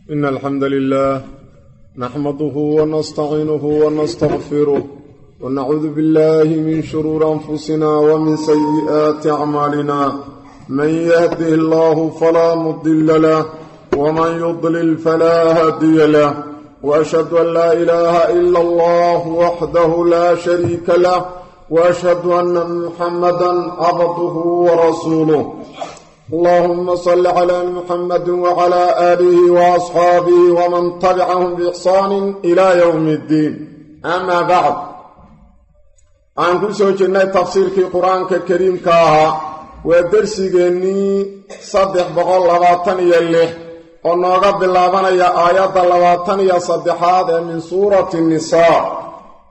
إن الحمد لله نحمده ونستعينه ونستغفره ونعوذ بالله من شرور أنفسنا ومن سيئات أعمالنا من يهده الله فلا مضل له ومن يضلل فلا هادي له وأشهد أن لا إله إلا الله وحده لا شريك له وأشهد أن محمدا عبده ورسوله اللهم صل على محمد وعلى آله وأصحابه ومن تبعهم بإحسان إلى يوم الدين أما بعد عن كل سوى جنة تفسير في قرآن كريم كاها ودرسيني صدح بغل لباطن يليه ونوغا باللابان يا آيات لباطن يا صدحات من سورة النساء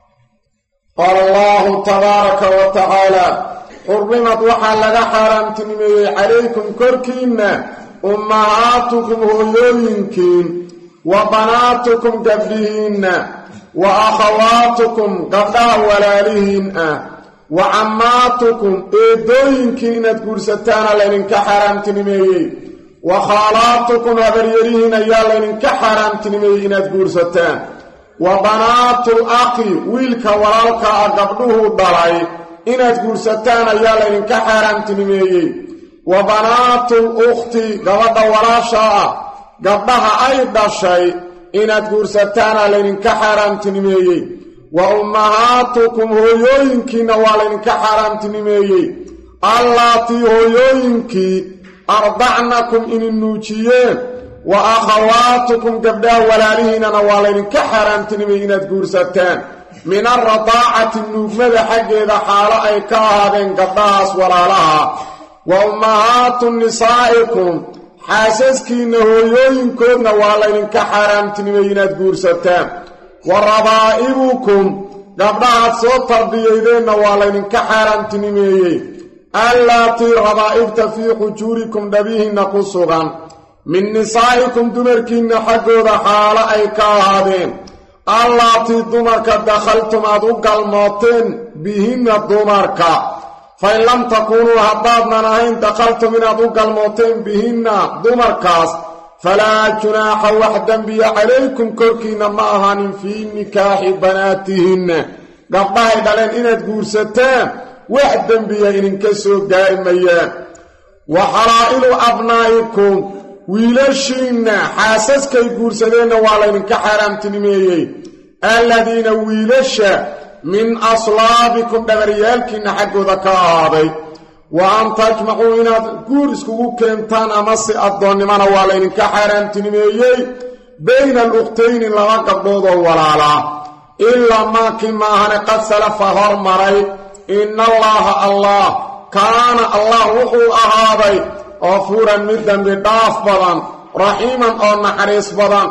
قال الله تبارك وتعالى xurrimad waxaa laga xaaraamtinimeeyey calaykum korkiinna ummahaatukum hooyooyinkiin wa banaatukum gabdhihiinna wa akhawaatukum gabdhaha walaalihiin ah wa cammaatukum eedooyinkiin inaad guursataana laydinka xaaraamtinimeeyey wa khaalaatukum habaryarihiin ayaa laydinka xaaraamtinimeeyey inaad guursataan wa banaatul aqi wiilka walaalka ah gabdhuhuu dhalay inaad guursataan ayaa laydinka xaaraamtinimeeyey wa banaatul ukhti gabadha walaasha ah gabdhaha ay dhashay inaad guursataana laydinka xaaraamtinimeeyey wa ummahaatukum hooyooyinkiinna waa laydinka xaaraamtinimeeyey allaatii hooyooyinkii ardacnakum inin nuujiyeen wa akhawaatukum gabdhaha walaalihiinana waa laydinka xaaraamtinimeeyey inaad guursataan min alradaacati nuugmada xaggeeda xaalo ay ka ahaadeen gabdhahaas walaalaha wa ummahaatu nisaa'ikum xaasaskiinna hooyooyinkoodna waa laydinka xaaraamtinimay inaad guursataan wa rabaa'ibukum gabdhahaad soo tarbiyaydeenna waa laydinka xaaraamtinimeeyey allaatii rabaa'ibta fii xujuurikum dhabihiinna ku sugan min nisaa'ikum dumarkiinna xaggooda xaalo ay ka ahaadeen allaatii dumarka dakhaltum aad u galmooteen bihinna dumarka fain lam takuunuu haddaadnan ahayn dakhaltum inaad u galmooteen bihinna dumarkaas falaa junaaxa wax dembiya calaykum korkiinna ma ahaanin fii nikaaxi banaatihinna gabdhahay dhaleen inaad guursataan wax dembiya idinka soo gaari mayaan wa xalaa'ilu abnaa'ikum wiilashiinna xaasaskay guursadeenna waa laydinka xaaraamtinimeeyey alladiina wiilasha min aslaabikum dhabaryaalkiinna xaggooda ka ahaaday wa an tajmacuu inaad guur iskugu keentaan amase addoonnimana waa laydinka xaaraamtinimeeyey bayna alukhtayni laba gabdhoodoo walaalaa ilaa maakii maahane qad salafa hormaray ina allaaha allah kaana allah wuxuu ahaaday qafuuran mid dembi dhaaf badan raxiiman oo naxariis badan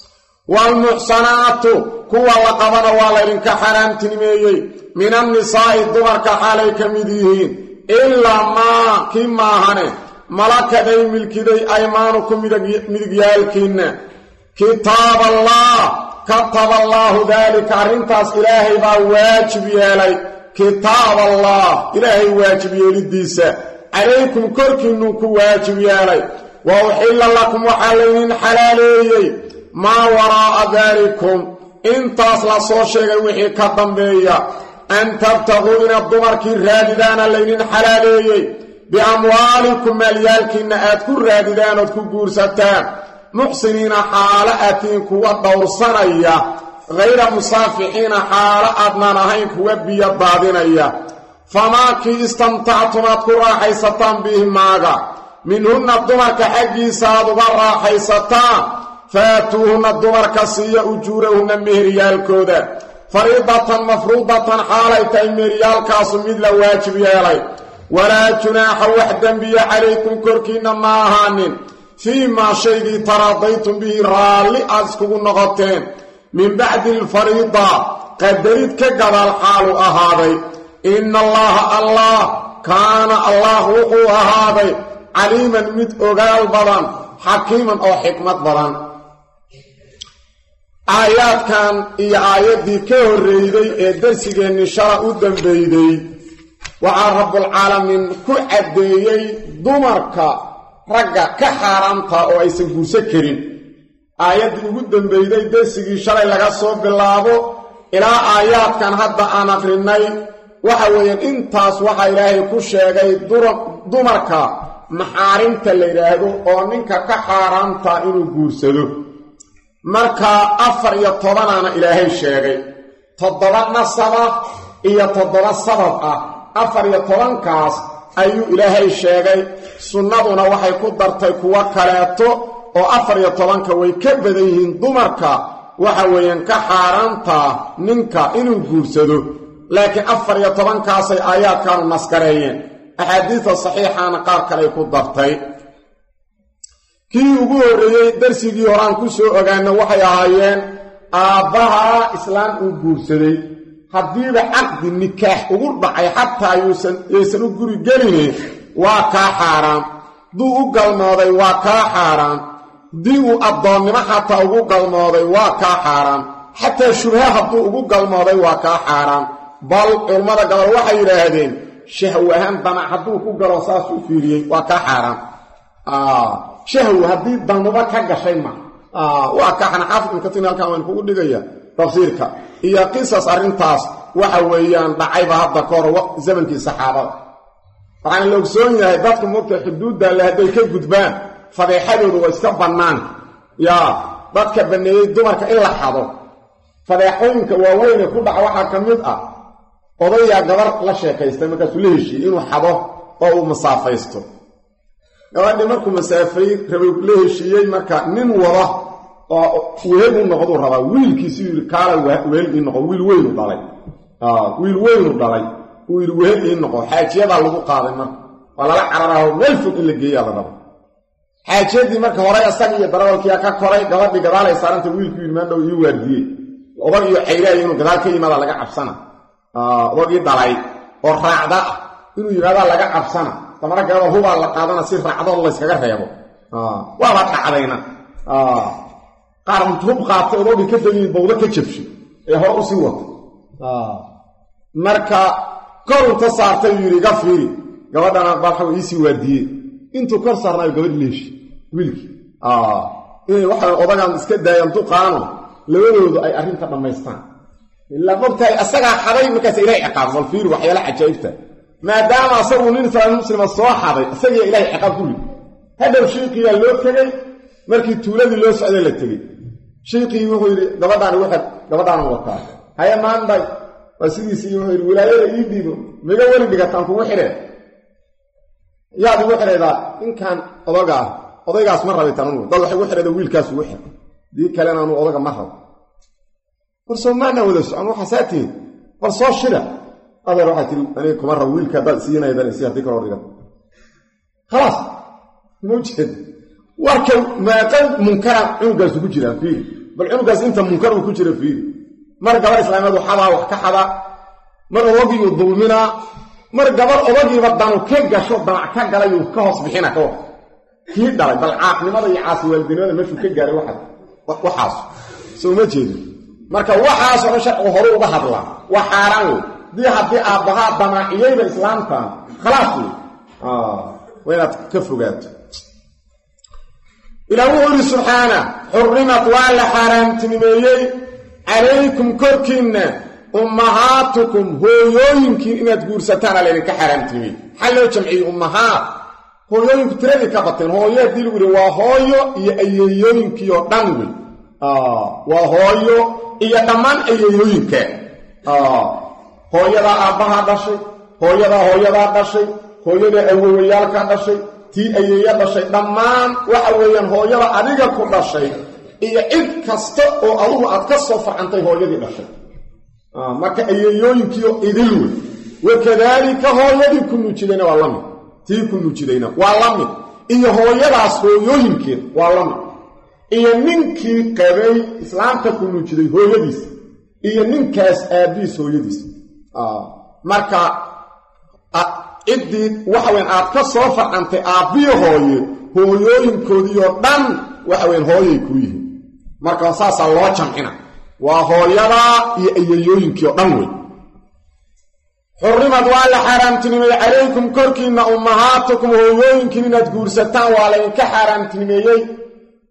waalmuxsanaatu kuwa la qabana waa laydinka xaaraamtinimeeyey min annisaa'i dumarka xaalay ka mid yihiin ilaa maa kii maahane malakaday milkiday aymaanuku midigyaalkiinna kitaab allah kataba allaahu daalika arrintaas ilaahay baa waajib yeelay kitaab allah ilaahay waajib yeelidiisa calaykum korkiinnuu ku waajib yeelay wa uxilla lakum waxaa laydin xalaaleeyey maa waraa'a daalikum intaas la soo sheegay wixii ka dambeeya an tabtaguu inaad dumarkii raadidaana laydin xalaaleeyey biamwaalikum maalyaalkiinna aad ku raadidaan ood ku guursataan muxsiniina xaalo atiin kuwa dhowrsanaya hayra musaafixiina xaalo aadnaan ahayn kuwa biyo daadinaya famaakii istamtactum aad ku raaxaysataan bihi maaga minhunna dumarka xaggiisa aad uga raaxaysataan faatuuhunna dumarka siiya ujuurahunna meheryaalkooda fariidatan mafruudatan xaalay tahay meheryaalkaasu mid la waajib yeelay walaa junaaxa wax dembiya calaykum korkiinna ma ahaanin fii maa shaygii taraadaytum bihi raalli aad iskugu noqoteen min bacdi alfariida qadarid ka gadaal xaalu ahaaday ina allaha allah kaana allah wuxuu ahaaday caliiman mid ogaal badan xakiiman oo xikmad badan aayaadkan iyo aayaddii ka horreeyday ee darsigeennii shala u dambeyday waxaa rabbulcaalamiin ku caddeeyey dumarka ragga ka xaaraamta oo aysan guursan karin aayaddii ugu dambeyday dersigii shalay laga soo bilaabo ilaa aayaadkan hadda aan aqrinay waxa weeyaan intaas waxaa ilaahay ku sheegay dumarka maxaarimta la yidhaahdo oo ninka ka xaaraamta inuu guursado marka afar iyo tobanaana ilaahay sheegay toddoba nasaba iyo toddoba sabab ah afar iyo tobankaas ayuu ilaahay sheegay sunnaduna waxay ku dartay kuwo kaleeto oo afar iyo tobanka way ka badan yihiin dumarka waxa weeyaan ka xaaraantaa ninka inuu guursado laakiin afar iyo tobankaasay aayaadkaanu naskareeyeen axaadiista saxiixaana qaar kaley ku dartay kii ugu horreeyey darsigii horaan ku soo ogaana waxay ahaayeen aabbaha islaam uu guursaday haddiiba caqdi nikaax ugu dhacay xataa yaysan u guri gelini waa kaa xaaraan hadduu u galmooday waa kaa xaaraan haddii uu addoonnimo xataa ugu galmooday waa kaa xaaraan xataa shubha hadduu ugu galmooday waa kaa xaaraan bal culammada gabal waxay yidhaahdeen shahwahaan danac hadduu ku galo saas u fiiriyey waa kaa xaaraan shahw haddii danuba ka gashay ma waa kaa xanaxaafid ibnkatin halkan waan kugu dhigaya tafsiirka iyo qisas arrintaas waxa weeyaan dhacayba hadda ka hor zamankii saxaabada waxaana la ogsoon yahay dadka mugta xuduudda le hadday ka gudbaan fadeexadoodu waa iska bannaan yaa dadka banneeyey dumarka in la xado fadeexooyinka waaweyne ku dhaca waxaa ka mid ah odayaa gabar la sheekaystay markaasuu la heshiiyey inuu xado oo uu masaafaysto gabadhii markuu masaafay rabay la heshiiyey marka nin wada oo wehel u noqduu rabaa wiilkiisuu yidhi kaala wehel ii noqo wiil weynu dhalay wiil weynu dhalay uu yidhi wehel ii noqo xaajiyadaa lagu qaaday marka waa lala cararaho meel fog in la geeyaa la rabo xaajiyadii marka horay asaga iyo darawalkiia ka koray gabadhii gadaalay saaranta wiilku yidhi maandhow ii waardiyey odag iyo cayraaya inuu gadaal ka yimaada laga cabsana odagii dhalay oo raacda ah inuu yimaadaa laga cabsana damara gabadha hubaa la qaadana si raacdoo layskaga reebo waaba dhacdayna qaar hub qaatay odogii ka dagiin bawdo ka jabshay ee hore usii watay marka kor inta saartay uu yidhi iga fiiri gabadhana balxa iisii waardiyey intuu kor saarnaayo gabadh leeshi wiilkii inay waxa odagan iska daayaan duqaano labadoodu ay arrinta dhammaystaan ilaa mogtahay asagaa xaday markaas ilahay ciqaab bal fiiri waxyaala cajaa'ibta maadaama asagu nin islaam muslima soo xaday isagiiya ilahay ciqaab ku rid hadhow shiiqiyaa loo tegey markii tuuladii loo socday la tegey shiiqii wuxuu yidhi gabadhaani waxaad gabadhaanu wataa haya maanday waa sidiisii wuxuu yidhi wilaayada ii dhiibo miga weli dhigataan kugu xidheen yaad igu xidhaydaa ninkan odaga ah odaygaas ma rabitaan unu dad waxay gu xidhayda wiilkaas ugu xidh dii kalena anu odaga ma rabo war soo maanaa wada socon waxaasaa tihin bal soo shida adeer waxaa tiri aniga kuma rabo wiilka haddaad siinaydan isi haddii kaloo dhigan khalaas ma ujeed warka meeqa munkara cunugaas ugu jiraan fiiri bal cunugaas inta munkar uu ku jira fiiri mar gabar islaamiyadu xadaa wax ka xadaa mar odagiiu dulminaa mar gabar odagiiba danu ka gasho danac ka galayuu ka hoos bixina ka war kii dhalay bal caaqnimada iyo caasi waalidinimada meeshuu ka gaaray waxaas soo ma jeedin marka waxaasoo dhan sharcigu horu uga hadlaa waa xaaraan wey dii haddii aabbahaa damaaciyeyba islaamtan khalaas wey waa inaad ka fogaato ilaa wuxuu yidhi subxaana xurrimad waa la xaaraamtinimeeyey calaykum korkiinna ummahaatukum hooyooyinkiin inaad guursataan aa laydinka xaaraamtinimeeyey maxaa loo jamciyey ummahaat hooyooyinku tiradii ka bateen hooyo haddii lagu yihi waa hooyo iyo ayeeyooyinkii oo dhan wey waa hooyo iyo dhammaan ayeeyooyinka hooyadaa aabbahaa dhashay hooyadaa hooyadaa dhashay hooyadaa awowayaalkaa dhashay tii ayeeya dhashay dhammaan waxa weeyaan hooyada adiga ku dhashay iyo cid kasta oo adugu aad ka soo farcantay hooyadii dhashay marka ayeeyooyinkiio idil wey wakadaalika hooyadii ku nuujidayna waa la mid tii ku nuujidayna waa la mid iyo hooyadaas hooyooyinkeed waa la mid iyo ninkii qabay islaamta ku nuujiday hooyadiis iyo ninkaas aabbihiis hooyadiis marka ciddii waxaweyn aad ka soo farcantay aabbiyo hooye hooyooyinkoodiioo dhan waxaweyn hooyay kuu yihiin marka saasaa loo jamcina waa hooyadaa iyo ayayooyinkii oo dhan wey xurrimad waa la xaaraamtinimeeyey calaykum korkiinna ummahaatukum hooyooyinkiin inaad guursataan waa laydinka xaaraamtinimeeyey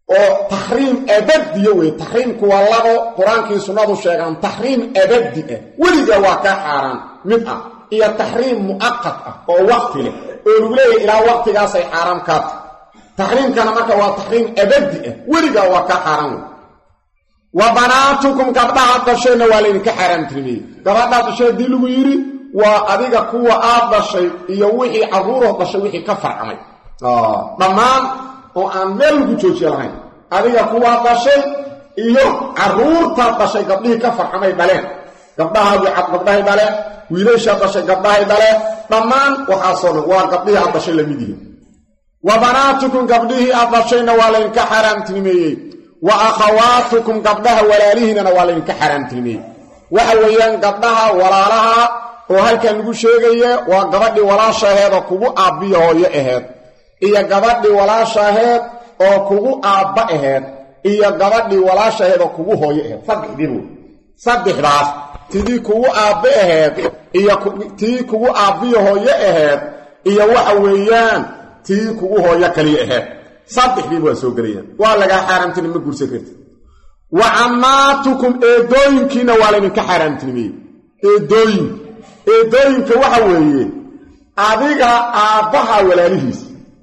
oo taxriim abadiya wey taxriimku waa labo qur-aankii sunnadu sheegaan taxriim abadi ah weliga waa kaa xaaraan mid ah iyo taxriim mu'aqad ah oo waqti leh oo lagu leeyahay ilaa waqtigaasay xaaraam kaata taxriimkana marka waa taxriim abadi ah weligaa waa kaa xaaraan wey wa banaatukum gabdhaha dhashayna waa laydinka xaaraamtirmiyey gabadhaa dhashay haddii lagu yidhi waa adiga kuwa aad dhashay iyo wixii carruuroo dhashay wixii ka farcamay dhammaan oo aan meel lagu joojiye lahayn adiga kuwaa dhashay iyo carruurtaad dhashay gabdhihii ka farcamay dhaleen gabdhahaadii cad gabdhahay dhaleen wiilashaad dhashay gabdhahay dhaleen dhammaan waxaasoo dhan waa gabdhihii aad dhashay lamid yihiin wa banaatukum gabdhihii aad dhashayna waa laydinka xaaraamtilmeeyey wa akhawaatukum gabdhaha walaalihiinana waa laydinka xaaraamtilmeeyey waxa weeyaan gabdhaha walaalaha oo halkan lagu sheegaya waa gabadhii walaashaheedoo kugu aabbiyo hooyo aheed iyo gabadhii walaashaheed oo kugu aabba aheed iyo gabadhii walaashaheed oo kugu hooyo aheed saddexdii wey saddexdaas tidii kugu aabbe aheed iyo tii kugu aabbiyo hooyo aheed iyo waxa weeyaan tii kugu hooyo kaliya aheed saddexdiiba waa soo gelayaan waa lagaa xaaraamtini ma guursan karti wa cammaatukum eedooyinkiina waa laydinka xaaraamtinimeyey eedooyin eedooyinka waxa weeye adiga aabbaha walaalihiis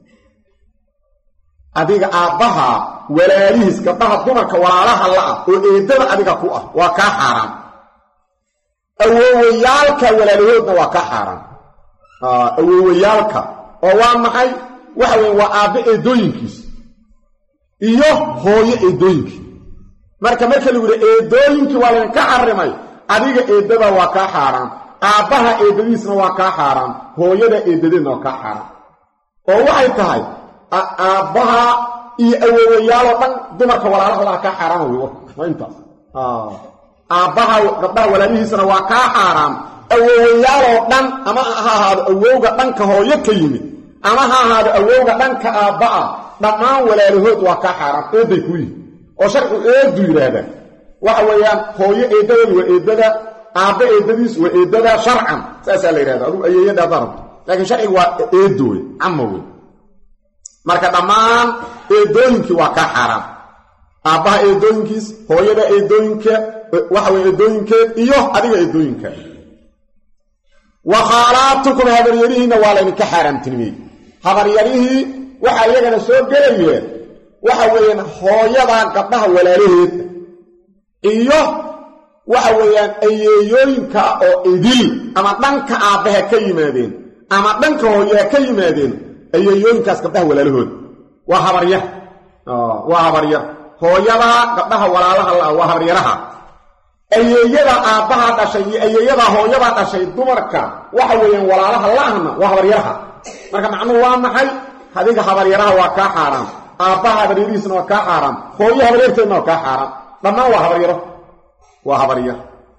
adiga aabbaha walaalihiis gabdhaha dumarka walaalaha la-ah oo eedada adiga ku ah waa kaa xaaraan awoowayaalka walaalahoodna waa kaa xaaraan awoowayaalka oo waa maxay waxa weye waa aabbe eedooyinkiis iyo hooyo eedooyinkii marka marka lagu yihi eedooyinkii waa laydinka xarimay adiga eedada waa kaa xaaraan aabbaha eedadiisna waa kaa xaaraan hooyada eedadeedna waa kaa xaaraan oo waxay tahay aabbaha iyo awoowayaaloo dhan dumarka walaalaha laa kaa xaaraan wey waa intaas aabbaha gabdhaha walaalihiisana waa kaa xaaraan awoowayaaloo dhan ama ha ahaado awowga dhanka hooyo ka yimid ama ha ahaado awowga dhanka aabba ah dhammaan walaalahood waa kaa xaaraan eedday ku yihin oo sharcigu eedu yidhaahdaa waxa weeyaan hooyo eeddadeedu waa eeddada aabba eeddadiis waa eeddada sharcan saasaa la yidhahda adugu ayeeyada haddaa rabto laakiin sharcigu waa eeddo wey cama wey marka dhammaan eedooyinkii waa kaa xaaraan aabbaha eedooyinkiis hooyada eedooyinka waxa weye eedooyinkeed iyo adiga eedooyinka wa khaalaatukum habaryarihiinna waa laydinka xaaraamtinimiyey habaryarihii waxaa iyagana soo gelayeen waxa weeyaan hooyadaa gabdhaha walaalaheeda iyo waxa weeyaan ayeeyooyinka oo idil ama dhanka aabbaha ka yimaadeen ama dhanka hooyaha ka yimaadeen ayeeyooyinkaas gabdhaha walaalahooda waa habaryar waa habaryar hooyadaa gabdhaha walaalaha la waa habaryaraha ayeeyada aabbaha dhashay iyo ayeeyadaa hooyadaa dhashay dumarka waxa weeyaan walaalaha la-ahna waa habaryaraha marka macnuhu waa maxay adiga habaryaraha waa kaa xaaraan aabbaha habaryarihiisna waa kaa xaaraan hooyo habaryarteedna waa kaa xaaraan dhammaan waa habaryaro waa habaryar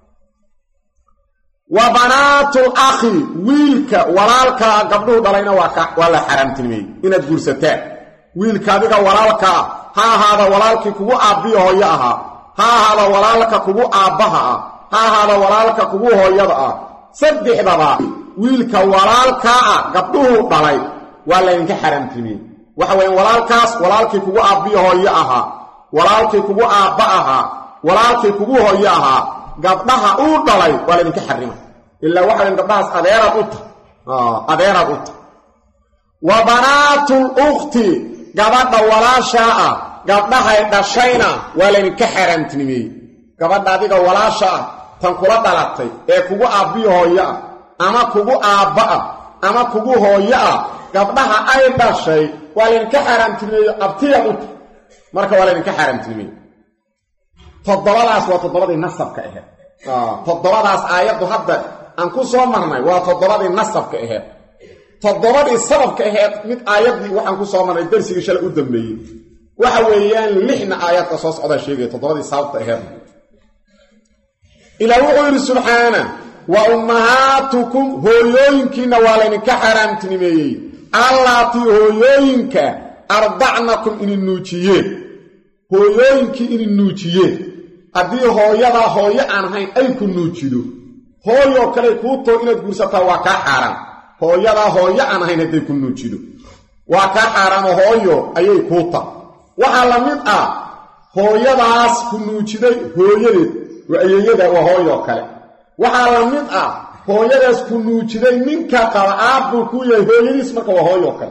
wa banaatul akhi wiilka walaalkaa gabdhuhu dhalayna waa la xaaraamtilmeeyey inaad guursataan wiilka adiga walaalkaa ha ahaada walaalkii kugu aabbiyo hooyo ahaa ha ahaada walaalka kugu aabbaha ah ha ahaada walaalka kugu hooyada ah saddexdaba wiilka walaalkaa ah gabdhuhu dhalay waa laydinka xaaraamtilmeeyey waxa weya walaalkaas walaalkii kugu aabbiyo hooyo ahaa walaalkii kugu aabba ahaa walaalkii kugu hooyo ahaa gabdhaha uu dhalay waa laydinka xarimay ilaa waxa weyn gabdhahaas adeeraad u tahay adeeraad u tahay wa banaatul ukhti gabadha walaashaa ah gabdhahay dhashayna waa laydinka xaaraamtinimeeyey gabadha adiga walaasha ah tan kula dhalatay ee kugu aabbiyo hooyo ah ama kugu aabba ah ama kugu hooyo ah gabdhaha ay dhashay waa laydinka xaaraamtinimeeyo abtiyaad u tahay marka waa laydinka xaaraamtinimeeye toddobadaas waa toddobadii nasabka aheed toddobadaas aayaddu hadda aan ku soo marnay waa toddobadii nasabka aheed toddobadii sababka aheed mid aayaddii waxaan ku soo marnay darsigii shalay u dambeeyey waxa weeyaan lixna aayaadka soo socdaa sheegaya toddobadii sababta aheed ilaa wuxuu yidhi subxaana wa ummahaatukum hooyooyinkiinna waa laydinka xaaraamtinimeeyey allaatii hooyooyinka ardacnakum inin nuujiyeen hooyooyinkii inin nuujiyeen haddii hooyadaa hooyo aan ahayn ay ku nuujido hooyoo kale kuu too inaad guursataa waa kaa xaaraan hooyadaa hooyo aan ahayn hadday ku nuujido waa kaa xaaraano hooyo ayay kuu ta waxaa la mid ah hooyadaas ku nuujiday hooyadeed waa ayeeyada waa hooyoo kale waxaa la mid ah hooyadaas ku nuujiday ninka qaba aabbuu ku yahay hooyadiis marka waa hooyoo kale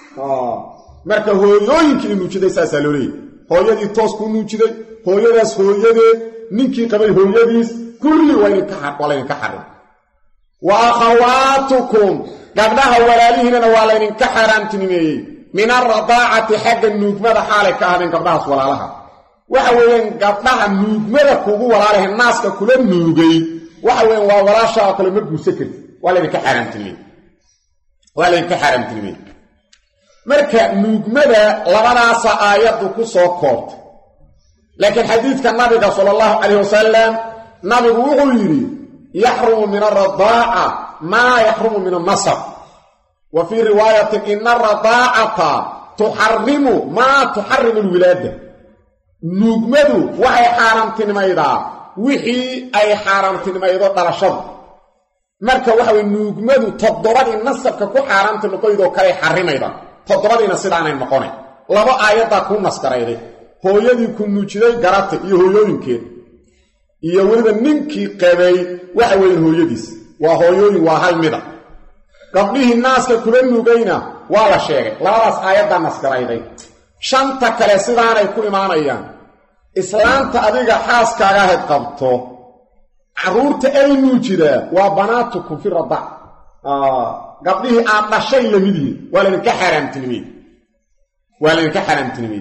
marka hooyooyinkii nuujiday saasaa loo leeyahy hooyadii toos ku nuujiday hooyadaas hooyadeed ninkii qabay hooyadiis kulli waa laydinka xarim wa akhawaatukum gabdhaha walaalihiinana waa laydinka xaaraamtinimeeyey min alradaacati xagga nuugmada xaalay ka ahdeen gabdhahaas walaalaha waxa weeyaan gabdhaha nuugmada kugu walaalahe naaska kula nuugay waxa weeyaan waa walaashaa oo kale ma guursa karti waa laydinka xaaraamtinimey waa laydinka xaaraamtinimey marka nuugmada labadaasa aayaddu ku soo koobtay laakiin xadiidka nabiga sala allahu calayh wasalam nabigu wuxuu yidhi yaxrumu min alradaaca maa yaxrumu min alnasab wa fii riwaayatin ina alradaacata tuxarimu maa tuxarimu alwilaada nuugmadu waxay xaaraamtinimaydaa wixii ay xaaraamtinimaydo dhalashadu marka waxa weye nuugmadu toddobadii nasabka ku xaaraamti noqoydoo kaley xarimayda toddobadiina sidaanay noqonay laba aayaddaa kuu naskarayday hooyadii ku nuujiday garatay iyo hooyooyinkeed iyo weliba ninkii qabay waxa weeye hooyadiis waa hooyooyin waa hal mida gabdhihii naaska kula nuugayna waa la sheegay labadaas aayaddaa naskarayday shanta kale sidaanay ku imaanayaan islaanta adiga xaaskaaga ahayd qabto carruurta ay nuujidaa waa banaatukum fi radac gabdhihii aad dhashay lamid yihiin waa laydinka xaaraamtinimey waa laydinka xaaraamtinimey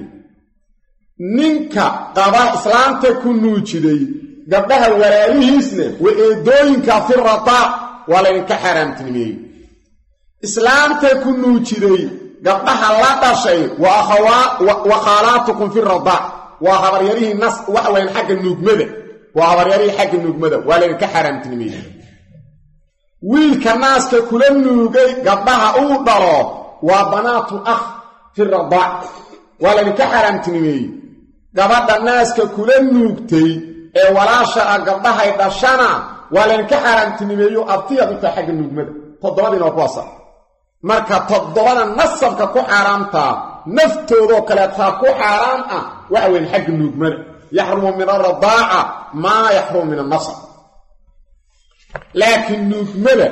ninka qaba islaanta ku nuujiday gabdhaha walaalihiisna waa eedooyinka fi radaac waa laydinka xaaraamtinimeeyey islaamta ku nuujiday gabdhaha la dhashay wa khaalaatukum fi radaac waa habaryarihii nas waxa wayaan xagga nuugmada waa habaryarihii xagga nuugmada waa laydinka xaaraamtinimeeyey wiilka naaska kula nuugay gabdhaha uu dhalo waa banaatul akh fi radaac waa laydinka xaaraamtinimeeyey gabadha naaska kula nuugtay ee walaasha ah gabdhahay dhashana waa laydinka xaaraamtinimeeyo abtiyaad u tahay xagga nuugmada toddobadiina waa kuwaasa marka toddobada nasabka ku xaaraamtaa naftoodoo kaleetaa ku xaaraam ah waxa weyn xagga nuugmada yaxrumu min alradaaca maa yaxrumu min annasab laakiin nuugmada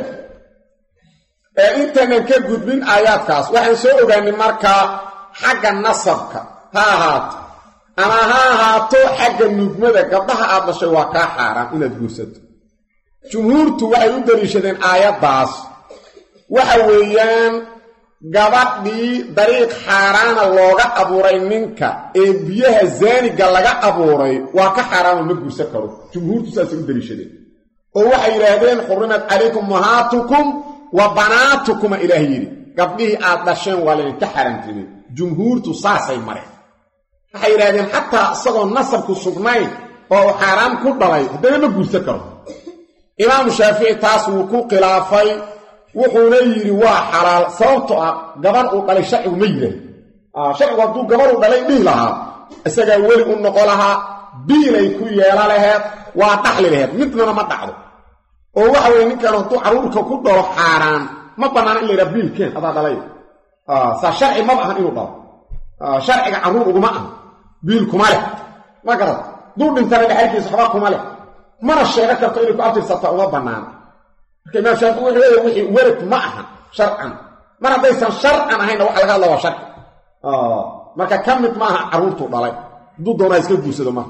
ee intaanan ka gudbin aayaadkaas waxaan soo ogaanay markaa xagga nasabka ha ahaato ama ha ahaato xagga nuugmada gabdhaha aad dhashay waa kaa xaaraan inaad guursato jumhuurtu waxay u daliishadeen aayaddaas waxa weeyaan gabadhii dariiq xaaraana looga abuuray ninka ee biyaha zaaniga laga abuuray waa ka xaaraano ma guursan karo jumhuurtu saasay u daliishadeen oo waxay yidhaahdeen xurimat calaykum mahaatukum wa banaatukumma ilaah yidhi gabdhihii aad dhasheen waa laydinka xaaraantimeen jumhuurtu saasay mareen waxay yidhahdeen xataa isagoo nasabku sugnayn oo u xaaraam ku dhalay haddana ma guursan karo imaamu shaafici taas wuu ku khilaafay wuxuuna yidhi waa xalaal sababto ah gabar uu dhalay sharcigu ma yidhaah sharcigu hadduu gabaruu dhalay dhihi lahaa isagaa weli u noqo lahaa biilay ku yeela laheed waa dhaxli laheed midnana ma dhacdo oo waxa weye ninkan hadduu carruurka ku dhalo xaaraan ma bannaana in la yidhaha biilkeen adaa dhalay saa sharci maba ahan inuu dhalo sharciga carruur uguma aha biil kuma leh ma garad duu dhintana dhexalkiisa waxba kuma leh mana sheego karto inay ku abtirsataa uma bannaana marka imaam shaafici wuxuu leeyahy wixii werad ma aha sharcan mar haddaysan sharcan ahayna waxa laga hadla waa sharci marka ka mid maaha carruurtuu dhalay hadduu doonaa iska guursado maaha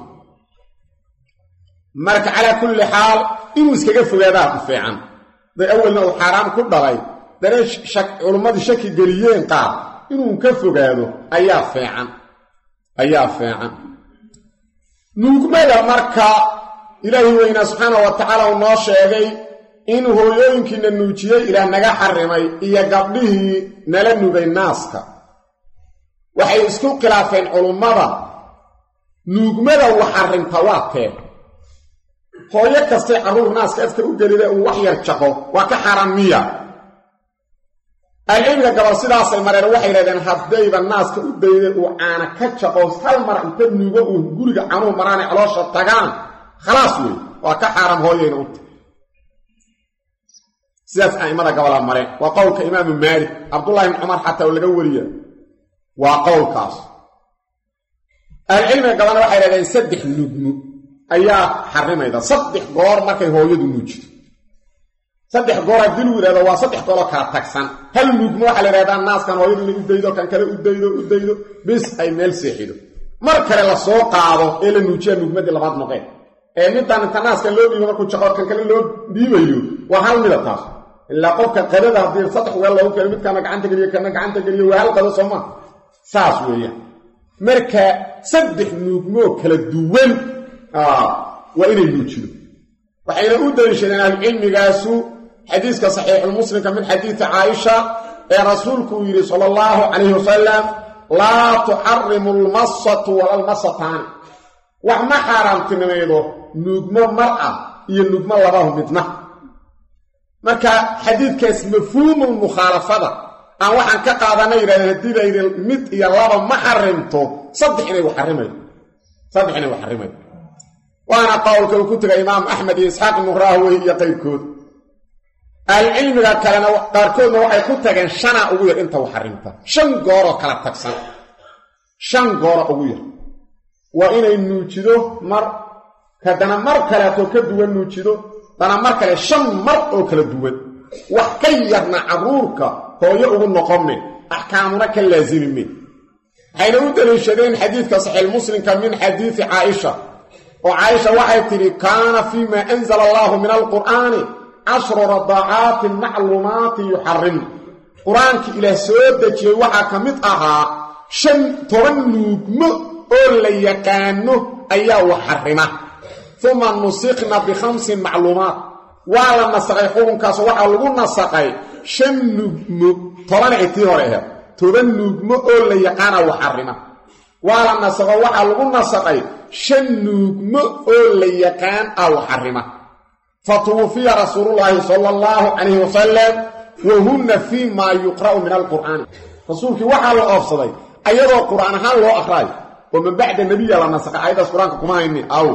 marka calaa kulli xaal inuu iskaga fogaadaa ku fiican day awalna uu xaaraam ku dhalay dana culummadii shaki geliyeen qaar inuu ka fogaado ayaa fiican ayaa fiican nuugmada marka ilaahi weynaa subxaana wa tacaala uu noo sheegay in hooyooyinkiina nuujiyey ilaah naga xarimay iyo gabdhihii nala nugay naaska waxay isku khilaafeen culummada nuugmada uu xarimta waa tee hooyo kastay carruur naaska afka u gelida uu wax yar jaqo waa ka xaaraan miya alcilmiga gabal sidaasay mareen waxay yidhahdeen haddayba naaska u dayday uu caana ka jaqo hal mar inta nuugo uu guriga canuu maraanay caloosha tagaan khalaas wey waa ka xaaraam hooyayna u tahy sidaas a'immada gabalaa mareen waa qowlka imaamu maalik cabdullahi bn cumar xataa oo laga wariya waa qowlkaas ahlucilmiga gabana waxay dhahdeen saddex nuugmo ayaa xarimayda saddex goor markay hooyadu nuujido saddex goor haddii lagu yidhahdo waa saddex gooroo kala tagsan hal nuugmo waxaa la yidhahdaa naaskan hooyadu inay u daydo kan kale u daydo u daydo bis ay meel seexido mar kale la soo qaado ee la nuujiya nuugmadii labaad noqeen ee midaan inta naaska loo dhiibo markuu jaqo kan kale loo dhiibayo waa hal mida taas ilaa qofka qadada haddii saddex weel loogu keeno midkaana gacanta geliyo kana gacanta geliyo waa hal qado soo maa saas weeyaan marka saddex nuugmoo kala duwan waa inay nuujido waxayna u daliishadeen ahlucilmigaasu xadiiska saxiixulmuslimka min xadiidi caaisha ee rasuulku uu yidhi sala allahu calayhi wasalam laa tuxarimu almasatu wala almasataani wax ma xaaraamtinimaydo nuugmo mar ah iyo nuugmo labahu midna marka xadiidkaas mafhuumulmukhaalafada aan waxaan ka qaadana yidhahdeen haddii layidhi mid iyo laba ma xarimto saddex inay waxarimaydo saddex inay waxarimaydo waana qowlka uu ku tegay imaam axmed iyo isxaaq ibnu raahwey iyo qayrkood ahlucilmiga kalena qaarkoodna waxay ku tageen shanaa ugu yar inta waxarimta shan gooroo kala tagsan shan gooro ugu yar waa inay nuujido mar haddana mar kaleetoo ka duwan nuujido dana mar kale shan mar oo kala duwan wax ka yarna carruurka hooyo ugu noqonme axkaamuna ka laasimimen waxayna u daliishadeen xadiidka saxiixmuslimka min xadiidi caaisha oo caaisha waxay tidhi kaana fii ma anzala allaahu min alqur'aani cashru radacaatin macluumaatin yuxarimna qur-aankii ilaah soo dejiyey waxaa ka mid ahaa shan toban nuugmo oo la yaqaano ayaa wax xarima uma nusikna bikhamsin macluumaat waa la nasaqay xukunkaas waxaa lagu nasaqay shan nuugmo toban ay tii hore aheed toban nuugmo oo la yaqaana wax xarima waa la nasaqo waxaa lagu nasaqay shan nuugmo oo la yaqaan ah wax xarima fa tuwufiya rasuulullaahi sala allahu calayhi wasalam wa hunna fii maa yuqra'u min alqur'aani rasuulkii waxaa la oofsaday ayadoo qur'aan ahaan loo aqraayo oo man bacda nebiya la nasaqay ayadaas qur-aanka kuma hayni aw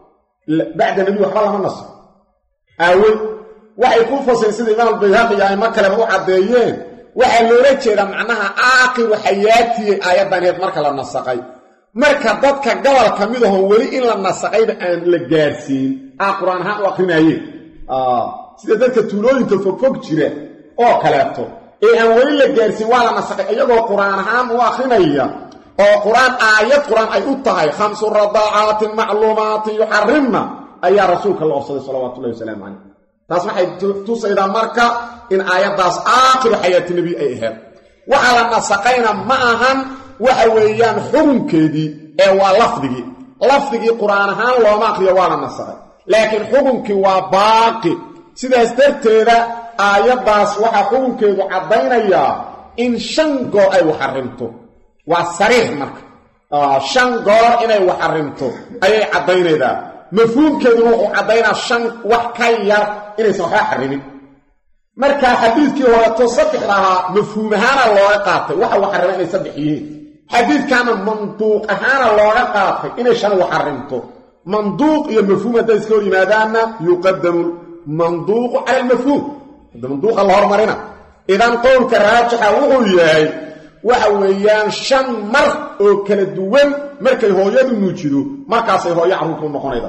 bacda nebiy waxba lama naso aawe waxay ku fasireen sida imaam albayhaqi iyo aimo kaleba u caddeeyeen waxaa loola jeedaa macnaha aakhiru xayaatiyey aayaddaneed marka la nasaqay marka dadka gobol ka mid ahoo weli in la nasaqayba aan la gaarsiin aa qur-aan ahaan u akrinaayeen sida dadka tuulooyinka fogfog jira oo kaleeto ee aan weli la gaarsiin waa la nasaqay iyagoo qur-aan ahaan u akrinaya oo qur-aan aayad qur-aan ay u tahay khamsu radacaatin macluumaatin yuxarimna ayaa rasuulka la ofsaday salawatullahi wasalaamu calayh taas waxay tusaydaa marka in aayaddaas aakhiru xayaati nebi ay ahayd waxaa la nasaqayna ma ahan waxa weeyaan xukunkeedii ee waa lafdigii lafdigii qur-aan ahaan looma akriyo waa la nasaqay laakiin xukunkii waa baaqi sidaas darteeda aayaddaas waxaa xukunkeedu caddaynayaa in shan goor ay waxarimto waa sariix marka shan goor inay waxarimto ayay caddaynaydaa mafhuumkeeduna wuxuu caddaynaa shan wax ka yar inaysan waxba xarimin marka xadiidkii horeto saddex lahaa mafhuum ahaana looga qaatay waxa waxarima inay saddex yihiin xadiidkaana manduuq ahaana looga qaatay inay shan waxarimto manduuq iyo mafhuum hadday iska hor yimaadaanna yuqadamu manduuqu cala almafhuum hadda manduuqa la hormarina idan qowlka raajixa wuxuu yahay waxa weeyaan shan mar oo kala duwan markay hooyadu nuujido markaasay hooyo carruurta u noqonayda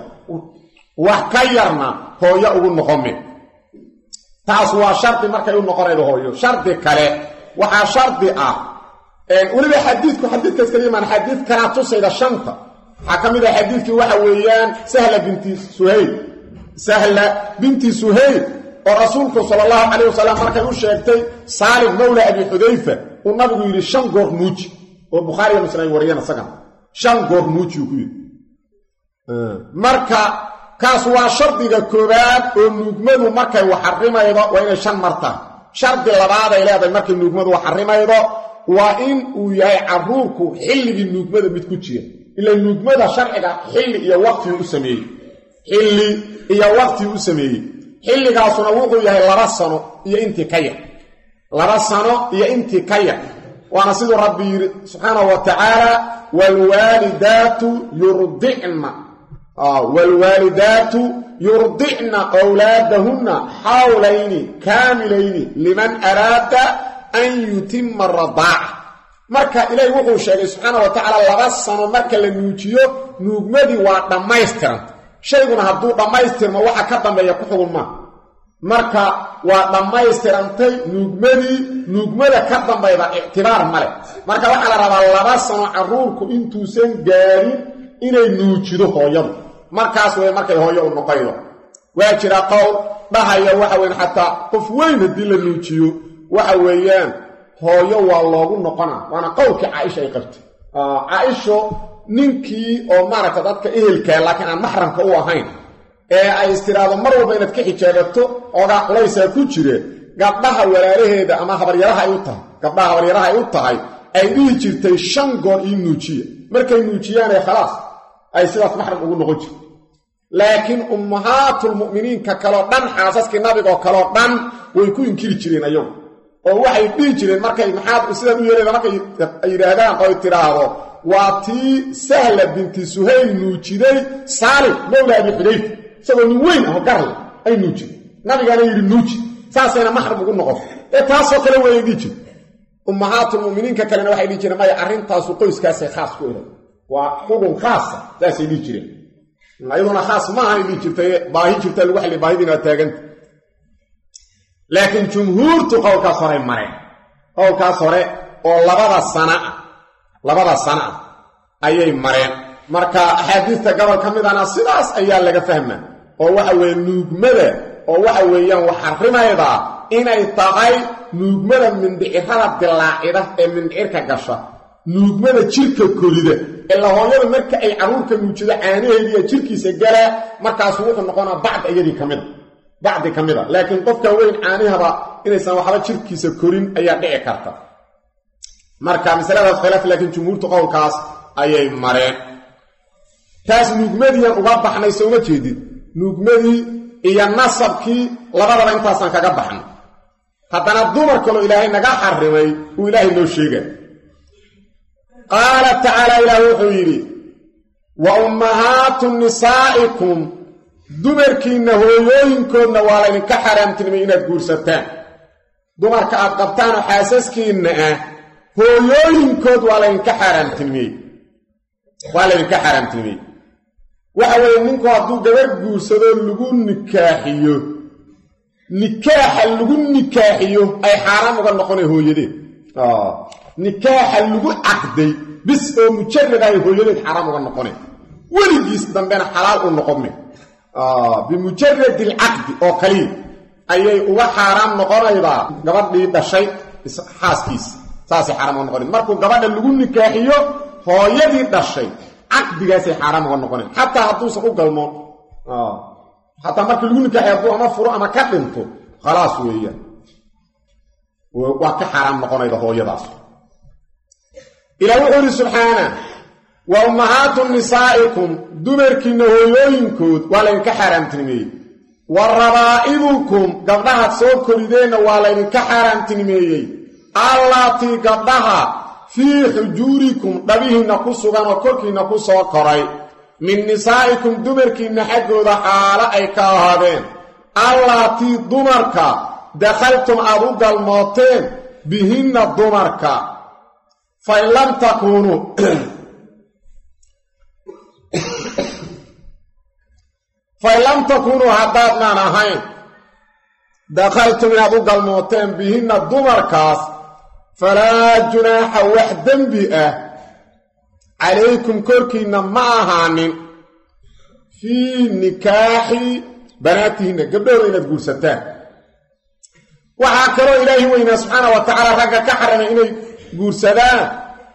wax ka yarna hooyo ugu noqome taas waa shardi markay u noqonaydo hooyo shardi kale waxaa shardi ah weliba xadiidku xadiidkaas kala imaan xadiid kalaa tusayda shanta waxaa ka mid ah xadiidkii waxa weeyaan sahla binti suhayl sahla binti suhayl oo rasuulku sala allahu calayh wasalam markay u sheegtay saalim mawla abi xudayfa uu nabigu yidhi shan goor muuji oo bukhaariga muslim ay wariyeen isagan shan goor muuji uu ku yidhi marka kaas waa shardiga koowaad oo nuugmadu markay waxarimaydo waa inay shan mar tahay shardi labaad ay leedahay markay nuugmadu waxarimaydo waa in uu yahay carruurku xilligii nuugmada mid ku jira ila nuugmada sharciga xilli iyo waqtigii u sameeyey xilli iyo waqtigii u sameeyey xilligaasuna wuxuu yahay laba sano iyo intii ka yar laba sano iyo intii ka yar waana siduu rabbi yidhi subxaanahu wa tacaala waalwaalidaatu yurdicna waalwaalidaatu yurdicna awlaadahunna xawlayni kaamilayni liman araada an yutima radaaca marka ilaahi wuxuu sheegay subxaana wa tacaala laba sano marka la nuujiyo nuugmadii waa dhammaystiranta shayguna hadduu dhammaystirmo waxa ka dambeeya ku xugun maa marka waa dhammaystirantay nuugmadii nuugmada ka dambayda ictibaar male marka waxaa la rabaa laba sano carruurku intuusan gaarin inay nuujido hooyadu markaas wey markay hooyo u noqaydo waa jira qowl dhahaya waxa weyan xataa qof weyn haddii la nuujiyo waxa weeyaan hooyo waa loogu noqona waana qowlkii caaisha ay qabtay caaisho ninkii oo maaragta dadka ehelkaa laakiin aan maxramka u ahayn ee ay istiraado mar walba inaad ka xijaabato ogaa culaysaa ku jire gabdhaha walaalaheeda ama habaryaraha ay u tahay gabdhaha habaryaraha ay u tahay ay dhihi jirtay shan goor ii nuujiya markay nuujiyaane khalaas ay sidaas maxram ugu noqon jirta laakiin ummahaatulmu'miniinka kaleo dhan xaasaskii nabigoo kaleo dhan way ku inkiri jireen ayagu oo waxay dhihi jireen markay maxaad sidaan u yeelayda markay yidhaahdaan oy tidhaahdo waa tii sahla binti suhayl nuujiday saalim mowla abi xudayf isagoo nin weyn aho garle ay nuujiday nabigaana yidhi nuuji saasayna maxram ugu noqon ee taasoo kale weeyay dhihi jire ummahaatulmu'miniinka kalena waxay dhihi jireen maya arrintaasu qoyskaasay khaas ku ehay waa xugun khaasa saasay dhihi jireen ayaduna khaas maahanay dhihi jirtay baahi jirta lagu xalli baahidina waa taaganta laakiin jumhuurtu qowlkaas horey mareen qowlkaas hore oo labada sana ah labada sana ah ayay mareen marka axaadiista gobol ka midana sidaas ayaa laga fahmaa oo waxa weeye nuugmada oo waxa weeyaan wax xarimaydaa inay tahay nuugmada mindhicirada dilaacida ee mindhicirka gasha nuugmada jirka korida ilaa hooyada marka ay carruurka nuujido caanaheediiya jirkiisa galaa markaasu wuxuu noqonaa bacd iyadii ka mida bacdi ka mid a laakiin qofka weyn caanihaba inaysan waxba jirkiisa korin ayaa dhici karta marka masaladaas khilaaf laakiin jumhuurtu qowlkaas ayay mareen taas nuugmadiian uga baxnay sooma jeedid nuugmadii iyo nasabkii labadaba intaasaan kaga baxnay haddana dumar kaloo ilaahay naga xarimay uu ilaahay noo sheegay qaala tacaala ilaah wuxuu yidhi wa ummahaatu nisaa'ikum dumarkiinna hooyooyinkoodna waa laydinka xaaraamtinimay inaad guursataan dumarka aad qabtaanoo xaasaskiinna ah hooyooyinkood waa laydinka xaaraamtinimey waa laydinka xaaraamtinimey waxa weeye ninku hadduu gabadh guursadoo lagu nikaaxiyo nikaaxa lagu nikaaxiyo ay xaaraam uga noqonay hooyadeed nikaaxa lagu caqday bis oo mujarad ahay hooyadeed xaaraam uga noqonay weligiis dambena xalaal u noqome bimujaradi alcaqdi oo kaliya ayay uga xaaraam noqonaydaa gabadhii dhashay xaaskiisa saasay xaaraam uga noqonayd markuu gabadha lagu nikaaxiyo hooyadii dhashay caqdigaasay xaaraam uga noqonayd xataa hadduusan u galmoon xataa markii lagu nikaaxiyo hadduu ama furo ama ka dhinto khalaas weeyaan waa ka xaaraam noqonayda hooyadaas ilaa wuxuu yidhi subxaana wa ummahaatu nisaa'ikum dumarkiinna hooyooyinkood waa laydinka xaaraamtinimeeyey wa rabaa'ibukum gabdhahaad soo korideenna waa laydinka xaaraamtinimeeyey allaatii gabdhaha fii xujuurikum dhabihiinna ku sugan oo korkiinna ku soo koray min nisaa'ikum dumarkiinna xaggooda xaalo ay ka ahaadeen allaatii dumarka dakhaltum aad u galmooteen bihinna dumarka fain lam takuunuu fain lam takuunuu haddaadnaan ahayn dakhaltum inaad u galmooteen bihinna dumarkaas falaa junaaxa wax dembi ah calaykum korkiinna ma ahaanin fii nikaaxi banaatihinna gabdhahooda inaad guursataan waxaa kaloo ilaahi weynaa subxaana wa tacaala ragga ka xarimay inay guursadaan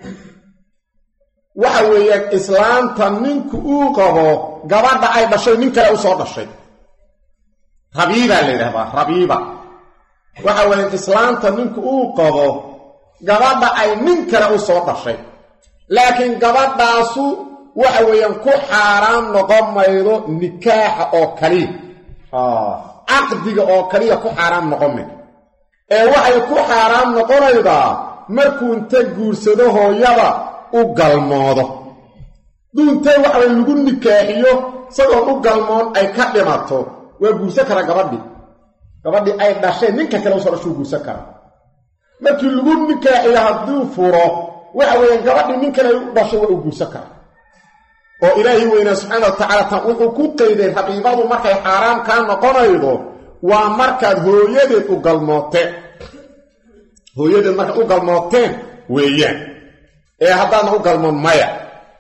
waxa weeyaan islaanta ninku uu qabo gabadha ay dhashay nin kale u soo dhashay rabiibaa la yidhahdaa rabiiba waxa weeyaan islaanta ninku uu qabo gabadha ay nin kale u soo dhashay laakiin gabadhaasu waxa weeyaan ku xaaraan noqon maydo nikaaxa oo kaliya caqdiga oo kaliya ku xaaraam noqon maydo ee waxay ku xaaraam noqonaydaa markuu inta guursado hooyada u galmoodo duuntee waxaway lagu nikaaxiyo isagoon u galmoon ay ka dhimato waa guursan kara gabadhii gabadhii ay dhasheen ninka kale usoo dhashuu guursan kara markii lagu nikaaxiyo hadduu furo waxa weeyaan gabadhii nin kale u dhashay waa u guursan karaa oo ilaahi weynaa subxaana wa tacaala tan wuxuu ku qayday raqiibadu markay xaaraam kaa noqonaydo waa markaad hooyadeed u galmooteen hooyadeed markaad u galmooteen weeyaan ee haddaadna u galmoon maya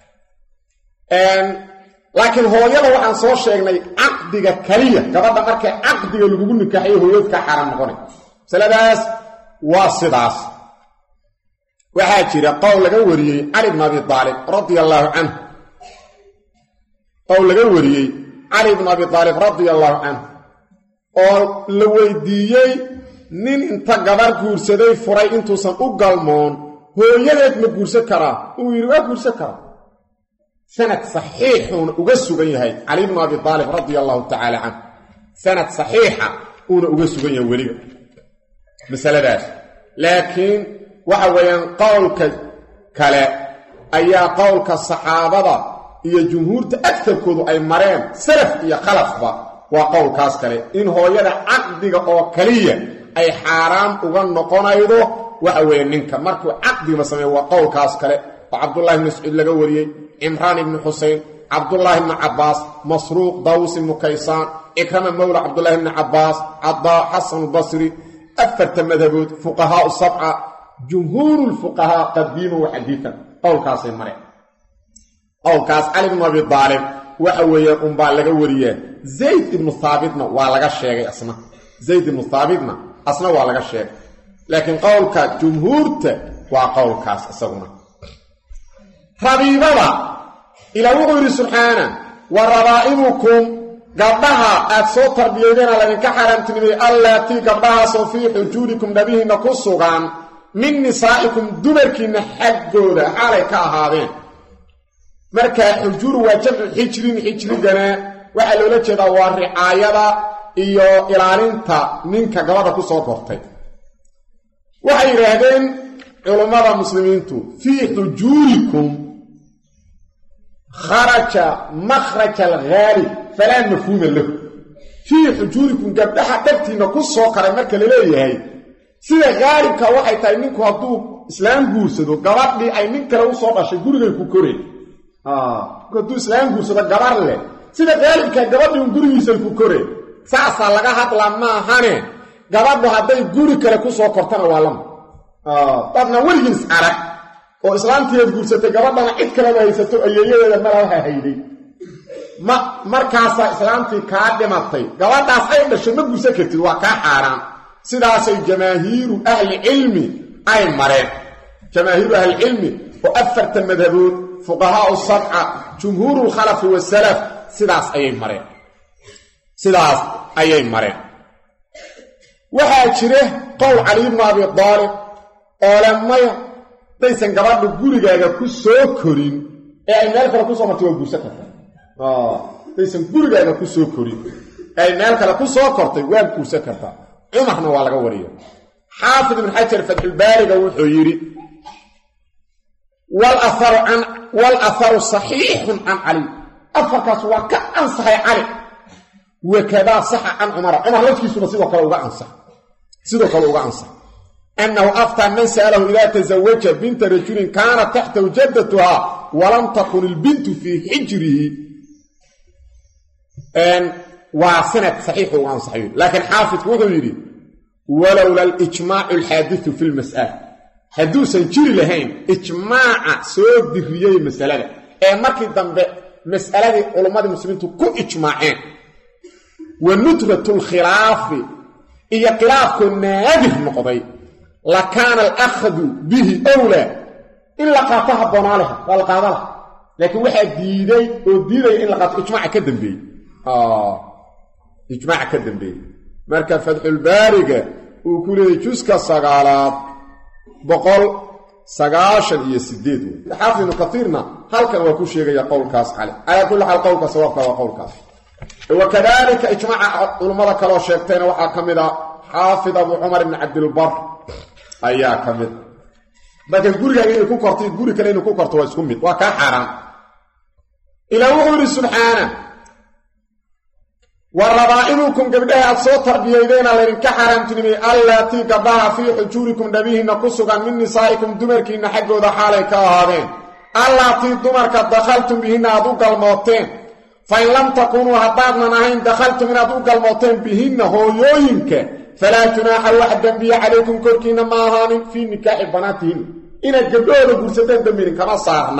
laakiin hooyada waxaan soo sheegnay caqdiga keliya gabadha markay caqdiga lagugu nikaaxayo hooyad kaa xaaraam noqonay masaladaas waa sidaas waxaa jira qowl laga wariyey cali bn abi aalib radia allaahu canhu qowl laga wariyey cali bn abi aalib radia allaahu canhu oo la weydiiyey nin inta gabar guursaday furay intuusan u galmoon hooyadeed ma guursan karaa uu yidhi waa guursan karaa sanad saxiixuuna uga sugan yahay cali bnu abi aalib radia allahu tacaala canhu sanad saxiixa uuna uga sugan yahay weliba masaladaas laakiin waxa weeyaan qowlka kale ayaa qowlka saxaabada iyo jumhuurta agtarkoodu ay mareen salaf iyo khalafba waa qowlkaas kale in hooyada caqdiga oo kaliya ay xaaraam uga noqonaydo waxa weeye ninka markuu caqdigaba sameeyo waa qowlkaas kale oo cabdullahi bni mascuud laga wariyey cimraan ibni xusein cabdullaahi bni cabbaas masruuq daws ibnu kaysaan cikrama mowla cabdullaahi bni cabbaas cadaa xasanulbasri afarta madhabood fuqahaau sabca jumhuuru lfuqahaa qadiiman wa xadiian qowlkaasay mareen qowlkaas cali bnu abi aalib waxa weeyaan unbaa laga wariyaa zayd ibnu haabitna waa laga sheegay asna zayd ibnu haabitna asna waa laga sheegay laakiin qowlka jumhuurta waa qowlkaas isaguna rabiibada ilaa wuxuu yidhi subxaana wa rabaa'ibukum gabdhaha aad soo tarbiyeydeena laydinka xaaraamtinimay allaatii gabdhahaasoo fii xujuurikum dhabihiinna ku sugan min nisaa'ikum dumarkiinna xaggooda xaalay ka ahaadeen marka xujuuru waa jamcu xijrin xijrigana waxaa loola jeedaa waa ricaayada iyo ilaalinta ninka gabadha ku soo kortay waxay yidhaahdeen culummada muslimiintu fii xujuurikum kharaja makhraja alghaalib falaa mafhuuma lahu fii xujuurikum gabdhaha dhabtiinna ku soo karay marka la leeyahay sida haalibka waxay tahay ninku hadduu islaam guursado gabadhii ay nin kale u soo dhashay gurigay ku koreen hadduu islaam guursado gabar leh sida haalibka gabadhii un gurigiisan ku koreen saasaa laga hadlaa maahane gabadhu hadday guri kale ku soo kortana waa lama dadna weligiis arag oo islaamtiiad guursatay gabadhana cid kaleba haysato ayeeyadeeda malaha hayday ma markaasaa islaamtii kaa dhimatay gabadhaas ay dhashay ma guursan kartid waa kaa xaaraan sidaasay jamaahiiru ahlicilmi ay mareen jamaahiiru ahlicilmi oo afarta madhabood fuqahaau sabca jumhuuru lkhalafi wasalaf sidaas ayay mareen sidaas ayay mareen waxaa jira qowl cali bnu abi daalib oo le maya daysan gabadhu gurigaaga ku soo korin ee ay meel kale kusoo martay waa guursan kartaa daysan gurigaaga ku soo korin ee ay meel kale ku soo kortay waa guursan kartaa cumarna waa laga wariyo xaafid ibn xajar fatxulbaariga wuxuu yidhi wal aharu saxiixun can cali afarkaas waa ka ansaxay cali wakadaa saxa can cumara cumar lafkiisuna sidoo kale uga ansax sidoo kale uga ansax annahu aftaa man sa'alahu idaa tasawaja binta rajulin kaanat taxtahu jaddatuhaa walam takun ilbintu fii xijrihi waa sanad saxiixu uga ansaxay laakiin xaafidku wuxuu yidhi walowla alijmaacu alxaadisu fi lmas'ala hadduusan jiri lahayn ijmaaca soo diriyey masalada ee markii dambe mas'aladii culummadii muslimiintu ku ijmaaceen wa nudratu lkhilaafi iyo khilaafkoo naadir noqday la kaana alakhdu bihi owlaa in la qaato habboonaa leha waa la qaada laha laakiin waxaa diiday oo diidaya in la qaato ijmaaca ka dambeeyey ijmaaca ka dambeeyey marka fatxulbaariga uu ku leeyay juska sagaalaad boqol sagaashan iyo sideed wey xaafid ibnu katiirna halkan waa ku sheegaya qowlkaas cale calaa kulli xaal qowlka sawaabka waa qowlkaas wakadalika ijmaaca culummada kaloo sheegtayna waxaa ka mid a xaafid abu cumar ibni cabdilbar ayaa ka mid marka gurigaaga inay ku korto guri kale inay ku korto waa isku mid waa kaa xaaraan ilaa wuxuu yidhi subxaana wa rabaa'ibukum gabdhaha aad soo tarbiyaydeena laydinka xaaraamtinimay allaatii gabdhaha fii xujuurikum dhabihiinna ku sugan min nisaa'ikum dumarkiinna xaggooda xaalay ka ahaadeen allaatii dumarka dakhaltum bihinna aad u galmooteen fa in lam takuunuu haddaadnan ahayn dakhaltum inaad u galmooteen bihinna hooyooyinka falaa junaaxa wax dembiya calaykum korkiinna ma ahaanin fii nikaaxi banaatihin inaad gabdhahooda guursateen dembidin kama saarna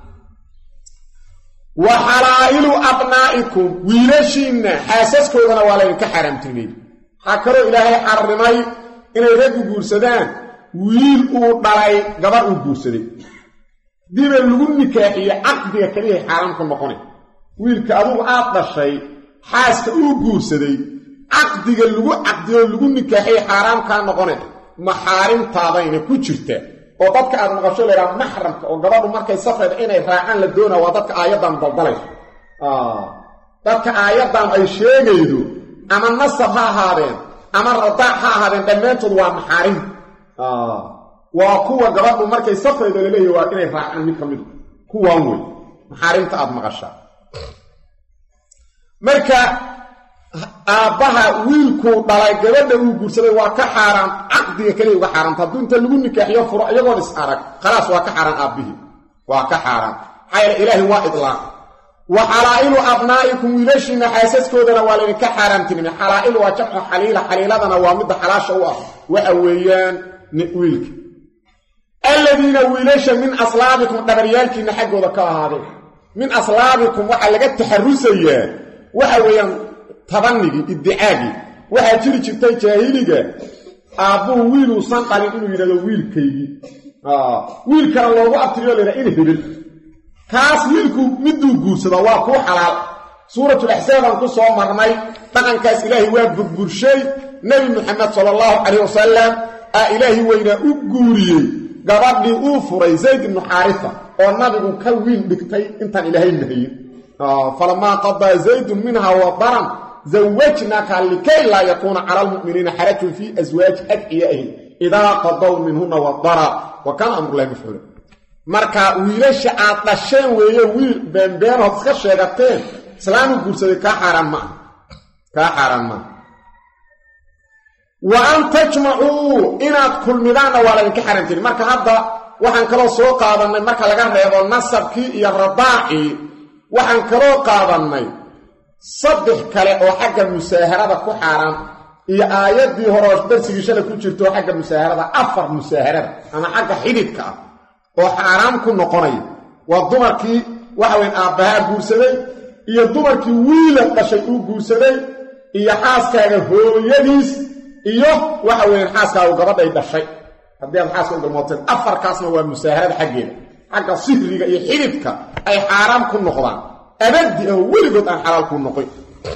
wa xalaa'ilu abnaa'ikum wiilashiinna xaasaskoodana waa laydinka xaaraamtinimay waxaa kaloo ilaahay xarrimay inay raggu guursadaan wiil uu dhalay gabar uu guursaday diba lagu nikaaxiye caqdiga keliyahay xaaraam ku noqonay wiilka adugu aad dhashay xaaska uu guursaday caqdiga lagu caqdiyo lagu nikaaxiye xaaraam kaa noqone maxaarimtaadayna ku jirta oo dadka aad maqasho laydhaha maxramka oo gabadhu markay safrayda inay raacaan la doonaa waa dadka aayaddan daldalayso dadka aayaddan ay sheegaydo ama nasab ha ahaadeen ama radaac ha ahaadeen dhammaantood waa maxaarim waa kuwa gabadhu markay safrayda laleeyahy waa inay raacaan mid ka midu kuwaan wey maxaarimta aad maqashaa marka aabbaha wiilkuu dhalay gabadha uu guursaday waa ka xaaraan caqdiga keliya uga xaaraanta hadduu inta lagu nikaaxiyo furo iyagoon is arag khalaas waa ka xaaraan aabbihii waa ka xaaraan maxaa yeele ilaahay waa idlaaq wa xalaa'ilu abnaa'ikum wiilashiinna xaasaskoodana waa laydinka xaaraamtinimay xalaa'il waa jamcu xaliila xaliiladana waa midda xalaasha u ah waxa weeyaan wiilka alladiina wiilasha min aslaabikum dhabaryaalkiinna xaggooda ka ahaadeen min aslaabikum waxaa laga taxarusayaa waxa weeyaan tabanigii iddicaagii waxaa jiri jirtay jaahiliga aabbuhu wiiluusan dhalin inuu yidhahdo wiilkaygii wiilkana loogu abtiriyo laydhaha in hebel kaas wiilku miduu guursada waa kuu xalaal suuratulaxsaabaan ku soo marnay dhaqankaas ilaahay waa burburshay nebi muxamed sala allahu calayh wasalam aa ilaahi weynaa u guuriyey gabadhii uu furay zayd ibnu xaarisa oo nabigu ka wiil dhigtay intaan ilaahay nahayin falamaa qadaa zaydun minha wadaran zawajnaka likay laa yakuuna cala almu'miniina xarajun fii aswaaji adciyaihim idaa qadaw minhuna wadara wa kaana amrulahi mafcuula marka wiilasha aad dhasheen weeye wiil beenbeenood iska sheegateen islaamu guursaday kaa xaaraan maaha kaa xaaraan maaha wa an tajmacuu inaad kulmidaanna waa laydinka xaaraantiri marka hadda waxaan kaloo soo qaadannay marka laga reebo nasabkii iyo radaacii waxaan kaloo qaadannay saddex kale oo xagga musaaharada ku xaaraan iyo aayaddii horeo darsigii shalay ku jirto xagga musaaharada afar musaaharada ama xagga xididka ah oo xaaraam ku noqonaya waa dumarkii waxa weyn aabbahaa guursaday iyo dumarkii wiila dhashay uu guursaday iyo xaaskaaga hooyadiis iyo waxa weeyaan xaaskaagu gabadhay dhashay haddii aad xaaska u galmooteen afarkaasna waa musaaharada xaggeeda xagga sihriga iyo xididka ay xaaraam ku noqdaan abadi oo weligood aan xalaal ku noqon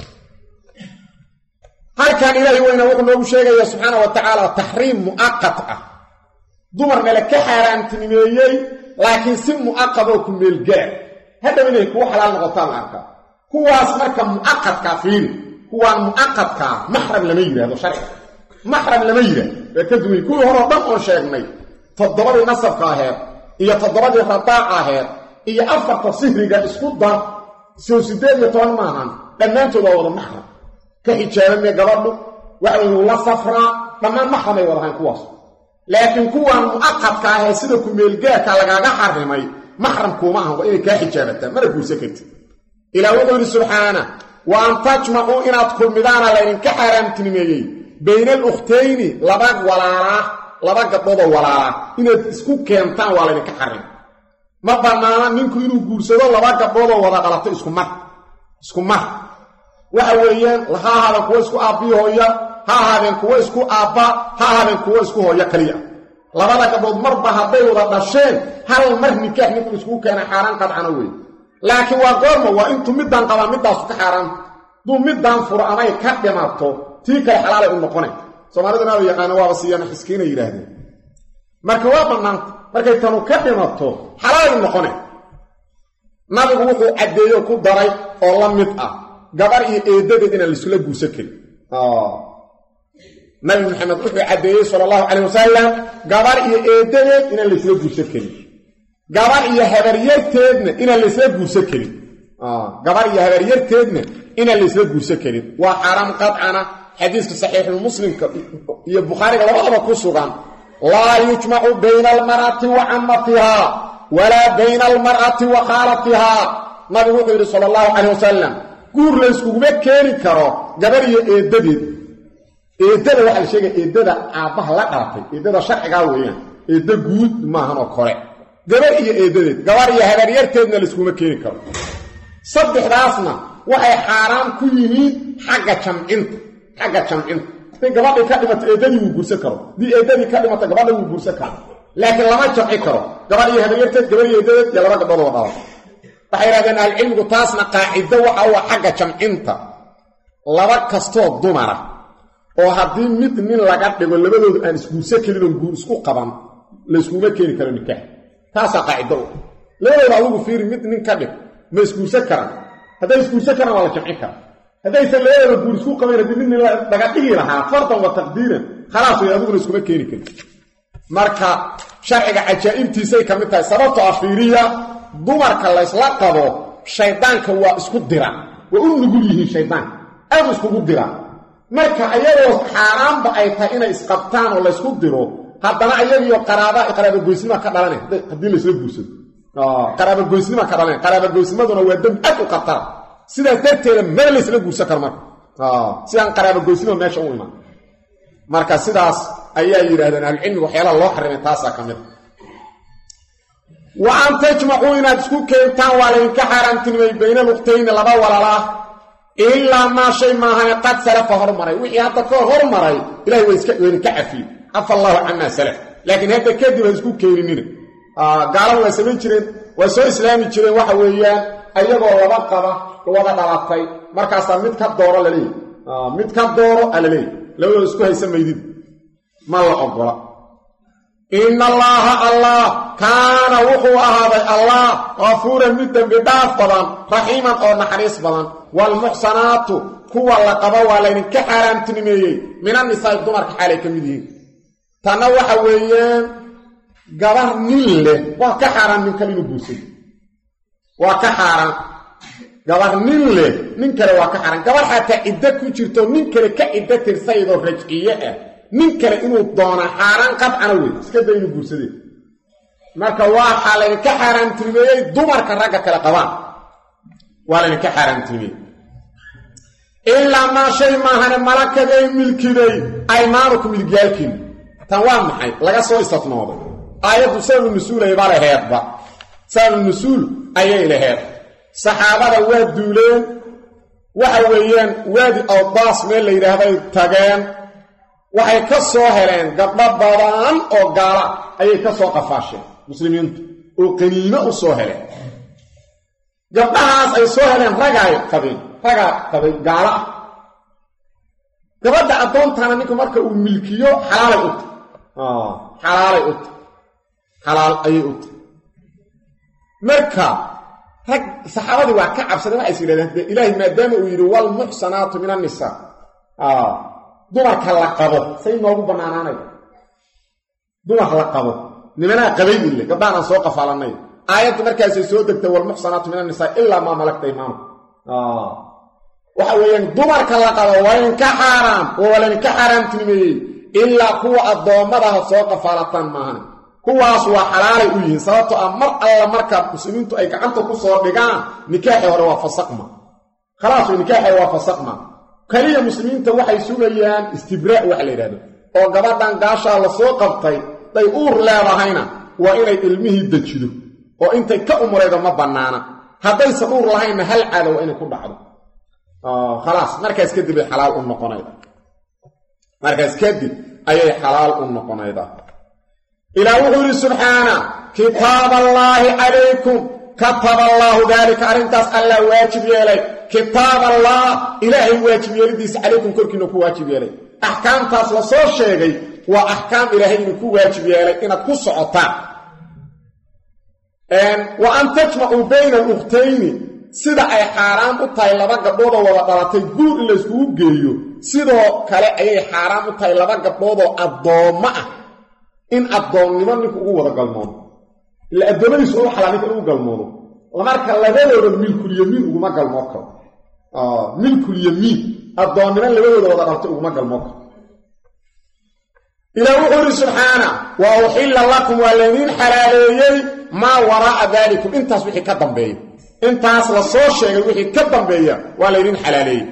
halkan ilaahi weyna wuxuu noogu sheegaya subxaana wa tacaala taxriim mu'aqad ah dumarna la ka xaaraantinimeeyey laakiin si mu'aqad oo ku meelgaar hadhow inay kugu xalaal noqotaan la arkaa kuwaas marka mu'aqadkaa fiiri kuwaan mu'aqadkaa maxram lama yidhahdo sharciga maxram lama yidhahdo waa ka duway kuwii horeo dhan oon sheegnay toddobadii nasabka aheed iyo toddobadii radaaca aheed iyo afarta sihriga isku dar sow siddeed iyo toban maahan dhammaantood waa wada maxram ka xijaabame gabadhu waxa wey wuu la safraa dhammaan maxramay wadahayn kuwaas laakiin kuwaan mu'aqadka ahee sida kumeelgaarka lagaaga xarimay maxram kuuma ahan waa inay kaa xijaabataa mana guursan kartid ilaah wuxuu yidhi subxaana wa an tajmacuu inaad kulmidaana laydinka xaaraamtinimeeyey bayna alukhtayni laba walaalaa laba gabdhoodoo walaalaa inaad isku keentaan waa laydinka xarim ma bannaana ninku inuu guursado laba gabdhoodoo wada dhalato isku mar isku mar waxa weeyaan ha ahaadeen kuwo isku aabbii hooya ha ahaadeen kuwo isku aabba ha ahaadeen kuwo isku hooyo kaliya labada gabdhood marba hadday wada dhasheen hal mar nikaax ninku iskugu keena xaaraan qadcana wey laakiin waa goorma waa intuu middaan qabaa middaasu ka xaaraanta duu middaan furo amay ka dhimato tii kale xalaalay u noqonay soomaaliduna aba yaqaana waaba siiyana xiskiina yidhaahdeen marka waa bannaanta markay tanu ka dhimato xalaalay u noqonay nabigu wuxuu caddeeyo ku daray oo la mid ah gabar iyo eedadeed inaan laisula guursan karin nabi maxamed wuxuu caddeeyey sala allahu calayh wasalam gabar iyo eedadeed inaan laysla guursan karin gabar iyo habaryarteedna inaan laysla guursan karin gabar iyo habaryarteedna inaan laysla guursan karin waa xaaraam qadcana xadiiska saxiixulmuslimka iyo bukhaariga labadaba ku sugan laa yujmacu bayna almar'ati wa camatihaa walaa bayna almar'ati wa khaalatihaa nabigu wuxuu yidhi sala allahu calayh wasalam guur layskuguma keeni karo gabar iyo eeddadeed eeddada waxaa la sheegaya eeddada aabbaha la dhalatay eeddada sharcigaa weeyaan eedda guud maahan oo kore gabar iyo eeddadeed gabar iyo habaryarteedna layskuma keeni karo saddexdaasna waxay xaaraan ku yihiin xagga jamcinta xagga jamcinta haday gabadhii ka dhimato eeddadii wuu guursan karo haddii eeddadii ka dhimato gabadha wuu guursan karo laakiin lama jamci karo gabar iyo habaryarteed gabar iyo eeddadeed iyo laba gabdhood oo dhala waxay yidhahdeen ahlucilmigu taasna qaacido waxa u xagga jamcinta laba kastoo dumara oo haddii mid nin laga dhigo labadoodu aan isguursan karin oo guur isku qaban layskuma keeni karo nikaax taasaa qaacido u labadooda adigu fiiri mid nin ka dhig ma isguursan karaan hadday isguursan karaan waa la jamcin kara haddaysan labadooda guur isku qabayn haddii mid nin laga dhigi lahaa fardan wa taqdiiran khalaas way adiguna iskuma keeni karin marka sharciga cajaa'ibtiisay ka mid tahay sababto ah fiiriya dumarka laysla qabo shaydaanka waa isku dira waa u nugul yihiin shaydaanka aadu iskugu dira marka ayagoo xaaraanba ay tahay inay isqabtaan oo laysku diro haddana ayagiyo qaraaba qaraabagoysnima ka dhalan haddii laysla guursado qaraabagoysnima ka dhalan qaraabagoysnimaduna waa dembi aad u khatara sidaas darteeda mada laysla guursan karo marka sidaan qaraabagoysnima meesha u iman marka sidaas ayaa yidhahdeen ahlucilmiga waxyaalaha loo xarimay taasaa ka mid wa an tajmacuu inaad isku keentaan waa laydinka xaaraamtinimay bayna luqtayni laba walaalaah ilaa maa shay maahane qad salafa hormaray wixii hadda ka hormaray ilahay waydinka cafiyey cafa allaahu camaa salaf laakiin hadda kadib ha isku keeninina gaalada waa samayn jireen waa soo islaami jireen waxa weeyaan ayagoo laba qaba wada dhalatay markaasaa mid ka dooro laleeyahy mid ka dooro a laleeyahy labadooda isku haysa maydid ma la ogola ina allaaha allah kaana wuxuu ahaaday allah kafuuran mid dembi dhaaf badan raxiiman oo naxariis badan waalmuxsanaatu kuwa la qabo waa laydinka xaaraamtinimeeyey minannisaai dumarka xaalay ka mid yihiin tanna waxa weeyaan gabar nin leh waa ka xaaraan nin kale inuu guursado waa ka xaaraan gabar nin leh nin kale waa ka xaaraan gabar xataa ciddo ku jirto nin kale ka ciddo tirsaydoo rajciye ah nin kale inuu doonaa xaaraan qadcana wey iska day inuu guursadee marka waxaa laydinka xaaraamtinimeeyey dumarka ragga kale qabaan waa laydinka xaaraamtinimeeyey ilaa maa shay maahane malakaday milkiday aymaanukum midigyaalkiina tan waa maxay laga soo istifnooday aayaddu sababu nusuulayba laheedba sababu nusuul ayay laheed saxaabada waa duuleen waxa weeyaan waadi awdaas meel la yidhaahday tageen waxay ka soo heleen gabdho badan oo gaala ayay ka soo qafaasheen muslimiintu oo qaniimo u soo heleen gabdhahaas ay soo heleen ragaay qabeen ragaa qabay gaalo ah gabadha addoontaana ninku marka uu milkiyo xalaalay u tahy xalaalay u tahy xalaal ayay u tahy marka rag saxaabadii waa ka cabsadeen waxays yidhahdeen de ilaahay maadaama uu yidhi walmuxsanaatu min annisaa dumarka la qabo say noogu bannaanaanaya dumar la qabo nimanaa qabay ile gabdhahan aan soo qafaalanay aayaddu markaasay soo degtay walmuxsanaatu min annisaa ilaa maa malagta imaanu waxa weeyaan dumarka la qabo waa idinka xaaraam oo waa laydinka xaaraamtinimeeyey ilaa kuwa addoommadaha soo qafaalataan maahan kuwaas waa xalaalay u yihiin sababtoo ah mar alla markaa muslimiintu ay gacanta ku soo dhigaan nikaaxii hore waa fasaqma khalaas nikaaxii waa fasaqma keliya muslimiinta waxay sugayaan istibraa' waxa la yidhahdo oo gabadhan gaashaa la soo qabtay day uur leedahayna waa inay ilmihii dejido oo intay ka umraydo ma bannaana haddaysan uur lahaynna hal caada waa inay ku dhacdo khalaas markaas kadib ay xalaal u noqonayda markaas kadib ayay xalaal u noqonaydaa ilaah wuxuu yidhi subxaana kitaab allaahi calaykum kataba allaahu daalika arrintaas allah waajib yeelay kitaab allah ilaahay waajib yeelidiisa calaykum korkiina ku waajib yeelay axkaamtaas la soo sheegay waa axkaam ilaahay idinku waajib yeelay inaad ku socotaan wa an tajmacuu bayna alukhtayni sida ay xaaraan u tahay laba gabdhoodoo wada dhalatay guur in layskugu geeyo sidoo kale ayay xaaraan u tahay laba gabdhoodoo addoommo ah in addoonnimo ninku ugu wada galmoodo ila addoommadiisu u xalaa ninka inugu galmoodo marka labadooda milkulyamiin uguma galmoo karo milkulyamiin addoonnimo labadooda wada dhabtay uguma galmoo karo ilaa wuxuu ihi subxaana wa uxilla lakum waa laydiin xalaaleeyey maa waraa'a daalikum intaas wixii ka dambeeya intaas la soo sheegay wixii ka dambeeya waa laydiin xalaaleeyey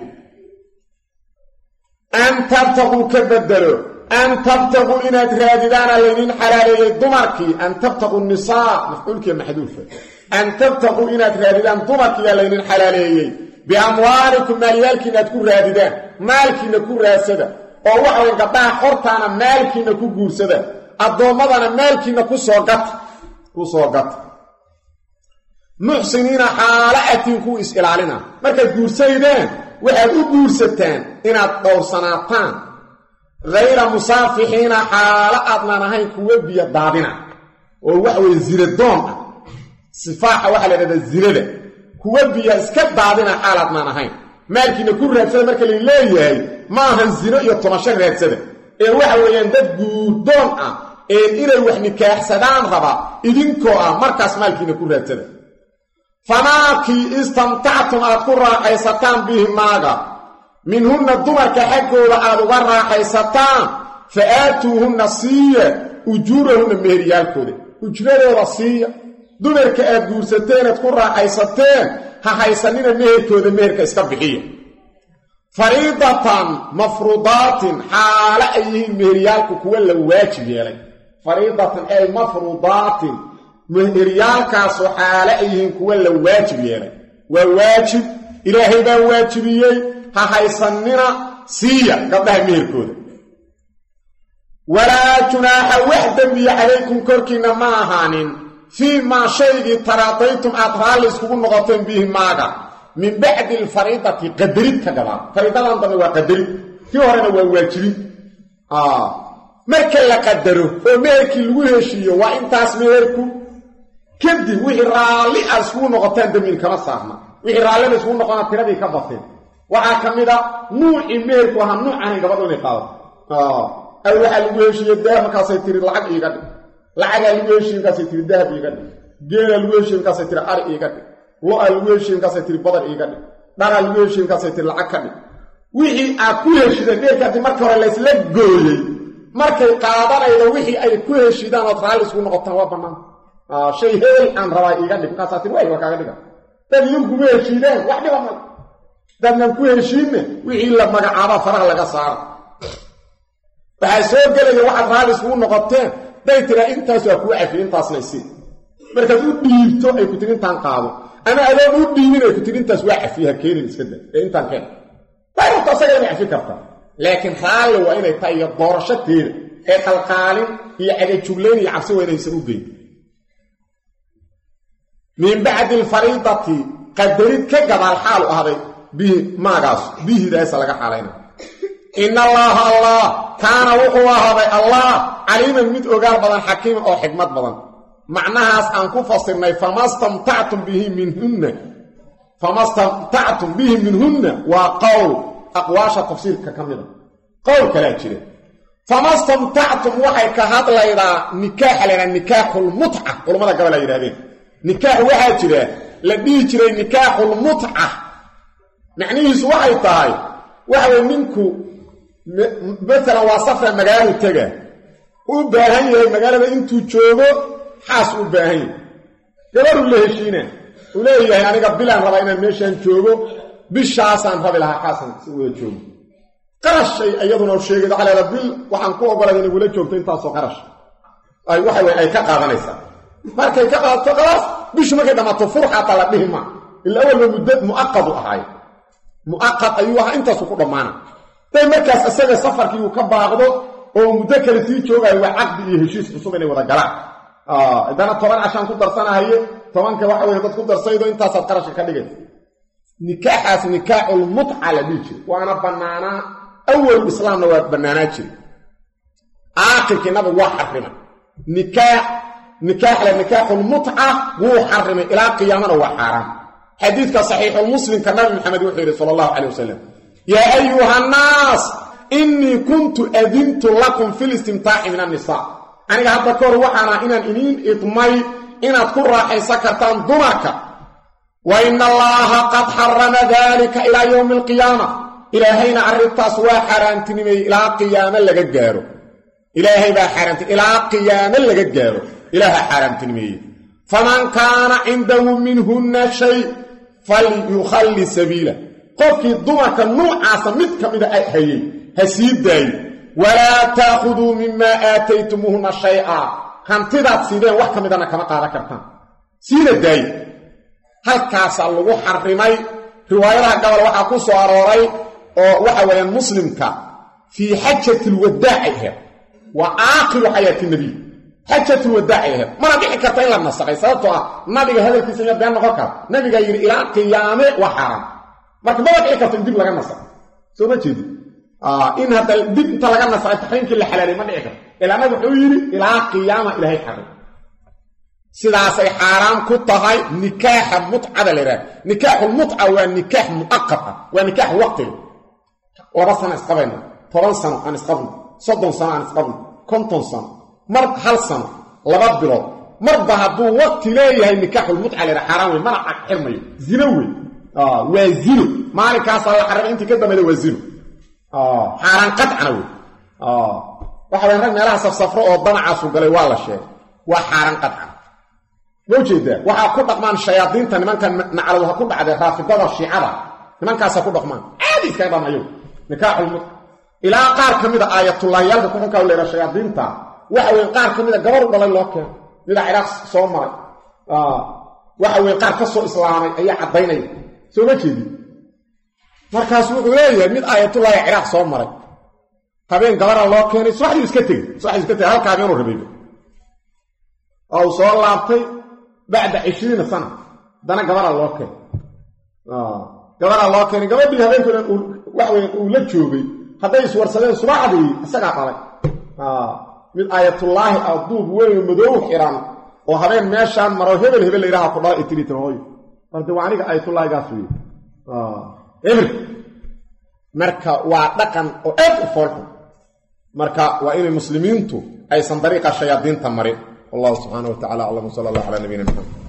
an tabtaquu ka bedelo an tabtaquu inaad raadidaana laydiin xalaaleeyey dumarkii an tabtaquu nisaa mafcuulkiiya maxduufa an tabtaquu inaad raadidaan dumarkiiyaa laydiin xalaaleeyey biamwaalikum maalyaalkiina aad ku raadidaan maalkiina ku raadsada oo waxawy gabdhaha xortaana maalkiina ku guursada addoommadana maalkiina kusoo gata ku soo gata muxsiniina xaalo atiin kuwa is-ilaalina markaad guursaydeen waxaad u guursataan inaad dhowrsanaataan hayra musaafixiina xaalo aadnan ahayn kuwa biyo daadina oo waxaweye ziradoon ah sifaaxa waxaa la ydhahdaa zirada kuwa biya iska daadina xaalaadnaan ahayn maalkiina ku raadsada marka la leeyahay ma ahan zino iyo tomasho raadsada ee waxa weeyaan dad guurdoon ah ee inay wax nikaaxsadaan raba idinkoo ah markaas maalkiina ku raadsada famaakii istamtactum aad ku raaxaysataan bihi maaga minhunna dumarka xaggooda aad uga raaxaysataan fa aatuuhunna siiya ujuurahunna meheryaalkooda ujradooda siiya dumarka aad guursateen aad ku raaxaysateen ha haysanina meherkooda meherka iska bixiya fariidatan mafruudaatin xaale ay yihiin meheryaalku kuwa la waajib yeelay fariidatan ay mafruudaatin meheryaalkaasu xaale ay yihiin kuwa la waajib yeelay waa waajib ilaahay baa waajibiyey ha haysanina siiya gabdhaha meherkooda walaa junaaxa wax dembiya calaykum korkiinna ma ahaanin fii maa shaygii taraadaytum aad raalli iskugu noqoteen bihi maaga min bacdi alfariidati qadarid ka gabaa fariidadan dambe waa qadarid kii horena waa waajibin marka la qadaro oo meherkii lagu heshiiyo waa intaas meherku kadib wixii raalli aad iskugu noqotaan dembiin kama saarna wixii raallida iskugu noqona tiradii ka bateen waxaa ka mid a nuucii meherku ahaa nuucanin gabadhu inay qaadato aw waxaa lagu heshiiye dahab markaasay tiri lacag iiga dhig lacagaa lagu heshiiye markaasay tiri dahab iiga dhig geelaa lagu heshiiye markaasay tiri ari iiga dhig lo-a lagu heshiiye markaasay tiri badar iiga dhig dharaa lagu heshiiye markaasay tiri lacag ka dhig wixii aad ku heshideen meherka haddii marka hore laysla gooyey markay qaadanaydo wixii ay ku heshidaan ood raalli isku noqotaan waa bannaan shay heel aan rabaa iiga dhig markaasaa tiri waay waa kaaga dhiga dad idinkuma heshiideen wax dhiba mal dadnan ku heshiinne wixii la magacaabaa faraha laga saara waxaa soo gelaya waxaad raalli iskugu noqoteen day tiraa intaas waa kuu cafiye intaasna isii markaad u dhiibto ay ku tiri intaan qaado ama adoon u dhiibin ay ku tiri intaas waa cafiye ha keenin iska da ee intaan keen dayrabto asaga inay cafi kartaa laakiin raalli waa inay tahay iyo doorashateeda ee qalqaalin iyo cagajuglayn iyo cabsi waa inaysan u geyn min bacdi alfariidati qadarid ka gadaal xaalu ahday bihi maagaas bihidaasa laga xaalayna in allaaha allah kaana wuxuu ahaaday allah caliiman mid ogaal badan xakiiman oo xikmad badan macnahaas aan ku fasirnay famastamtactum bihi minhunna famastamtactum bihi minhunna waa qowl aqwaasha tafsiirka ka mida qowl kalaa jira famastamtactum waxay ka hadlaydaa nikaaxa laydhaha nikaaxulmutca culammada gabal ay yidhahdeen nikaax waxaa jira la dhihi jiray nikaaxulmutca macnihiisu waxay tahay waxaway ninku maalan waa safra magaalo tega u baahan yahay magaalada intuu joogo xaas u baahan yahay gabaruu la heshiina uu leeyahay aniga bilaan rabaa inaan meeshaan joogo bishaasaan rabi lahaa xaasan si wada joogo qarashay iyaduna sheegay waxaa leeda bil waxaan ku ogolay inay wala joogto intaasoo qarash ay waxa weye ay ka qaadanaysaa markay ka qaadato khalaas bishu markay dhammaato fur xataa la dhihi maa ila awalba muddo mu'aqadu ahaay mu'aqad ayuu ahaa intaasu ku dhammaana day markaas isaga safarkii uu ka baaqdo oo muddo kale sii joogaayo waa caqdi iyo heshiis cusub inay wada galaan haddana toban cashaan ku darsanahaye tobanka waxa weye dad ku darsaydo intaasaad qarashka ka dhigaysa nikaaxaas nikaaxulmutca la dhihi jira waana bannaanaa awalu islaamna waa bannaanaa jira aakhirkii nabigu waa xarimay nikaax nikaaxle nikaaxulmutca wuu xarimay ilaa qiyaamana waa xaaraan xadiidka saxiixulmuslimka nabi maxamed wuxuu yidhi sala allahu calay wasalam yaa ayuha annaas innii kuntu adintu lakum fi listimtaaci min annisaa aniga hadda kahor waxaana inaan iniin idmay inaad ku raaxaysan kartaan dumarka wa ina allaaha qad xarama dalika ilaa yowmi alqiyaama ilaahayna arrintaas waa xaaraantinimeeyey ilaa qiyaame laga gaaro ilaahay baa xaaraanti ilaa qiyaame laga gaaro ilaaha xaaraantinimeeyey faman kaana cindahu minhunna shay falyukhalli sabiila qofkii dumarka nuucaasa mid ka mida hayay ha sii daayo walaa taakhuduu mimaa aataytumuuhunna shay-a hantidaad siideen wax ka midana kama qaadan kartaan siida daayo halkaasaa lagu xarimay riwaayadaha gabal waxaa ku soo arooray oo waxa weeyaan muslimka fii xajati lwadaaci aheed waa aakhiru xayaati nabiy xajatulwadaaci aheed mana dhici karta in la nasakhay sababtoo ah nabiga hadalkiisa ima been noqon kara nabigaa yidhi ilaa qiyaame waa xaaraan marka maba dhici karto in dib laga nasakho soo ma jeedi in hadda dib inta laga nasakhay taxriimkii la xalaalay ma dhici karto ilaa nabig wuxuu yidhi ilaa qiyaama ilaahay xarim sidaasay xaaraam ku tahay nikaaxa mutcada la yidhaha nikaaxulmutca waa nikaax mu'aqad ah waa nikaax waqtiga laba sano isqabayno toban sano aan isqabno soddon sano aan isqabno konton sano mar hal sano laba bilood marba hadduu waqti leeyahay nikaaxulmutca la yidhaha xaaraan wey mana xirmayo zino wey waa zino maalinkaasaa la xarimay intii ka dambayda waa zino xaaraan qadcana wey waxa waya rag meelaha safsafro oo danacaasu galay waa la sheegay waa xaaraan qadcana ma ujeedaa waxaa ku dhaqmaan shayaadiinta nimankan nacladu ha ku dhacdee raafidada shiicada nimankaasa ku dhaqmaan caadi iskaga dhamayo nikaaxulmut ilaa qaar ka mida aayatullaahiyaalka kuxunkaa leera shayaadiinta waxa weye qaar ka mida gabar u dhalay loo keeno mida ciraaq soo maray waxa weye qaar ka soo islaamay ayaa caddaynaya soo ma jeedi markaas wuxuu leeyahay mid aayatullaahi ciraaq soo maray habeen gabara loo keenay subaxdii iska tegey subaxdii iska tegey halka habeenuu rabayba oo uu soo laabtay bacda cishriina sana haddana gabaraa loo keenay gabaraa loo keenay gabadhii habeenkoodan waxa weye uu la joogay hadday iswarsadeen subaxdii isagaa dhalay mid aayatullaahi ah duub weyn madoow xiran oo habeen meeshaan maro hebel hebel la yidhaha ku dhala itiritan hooyo marde waa aniga aayatullaahigaas wey eber marka waa dhaqan oo aad u foolxun marka waa inay muslimiintu aysan dariiqa shayaadiinta marin wallahu subxaana wa tacala aclam sala allah calaa nabiyina maxamed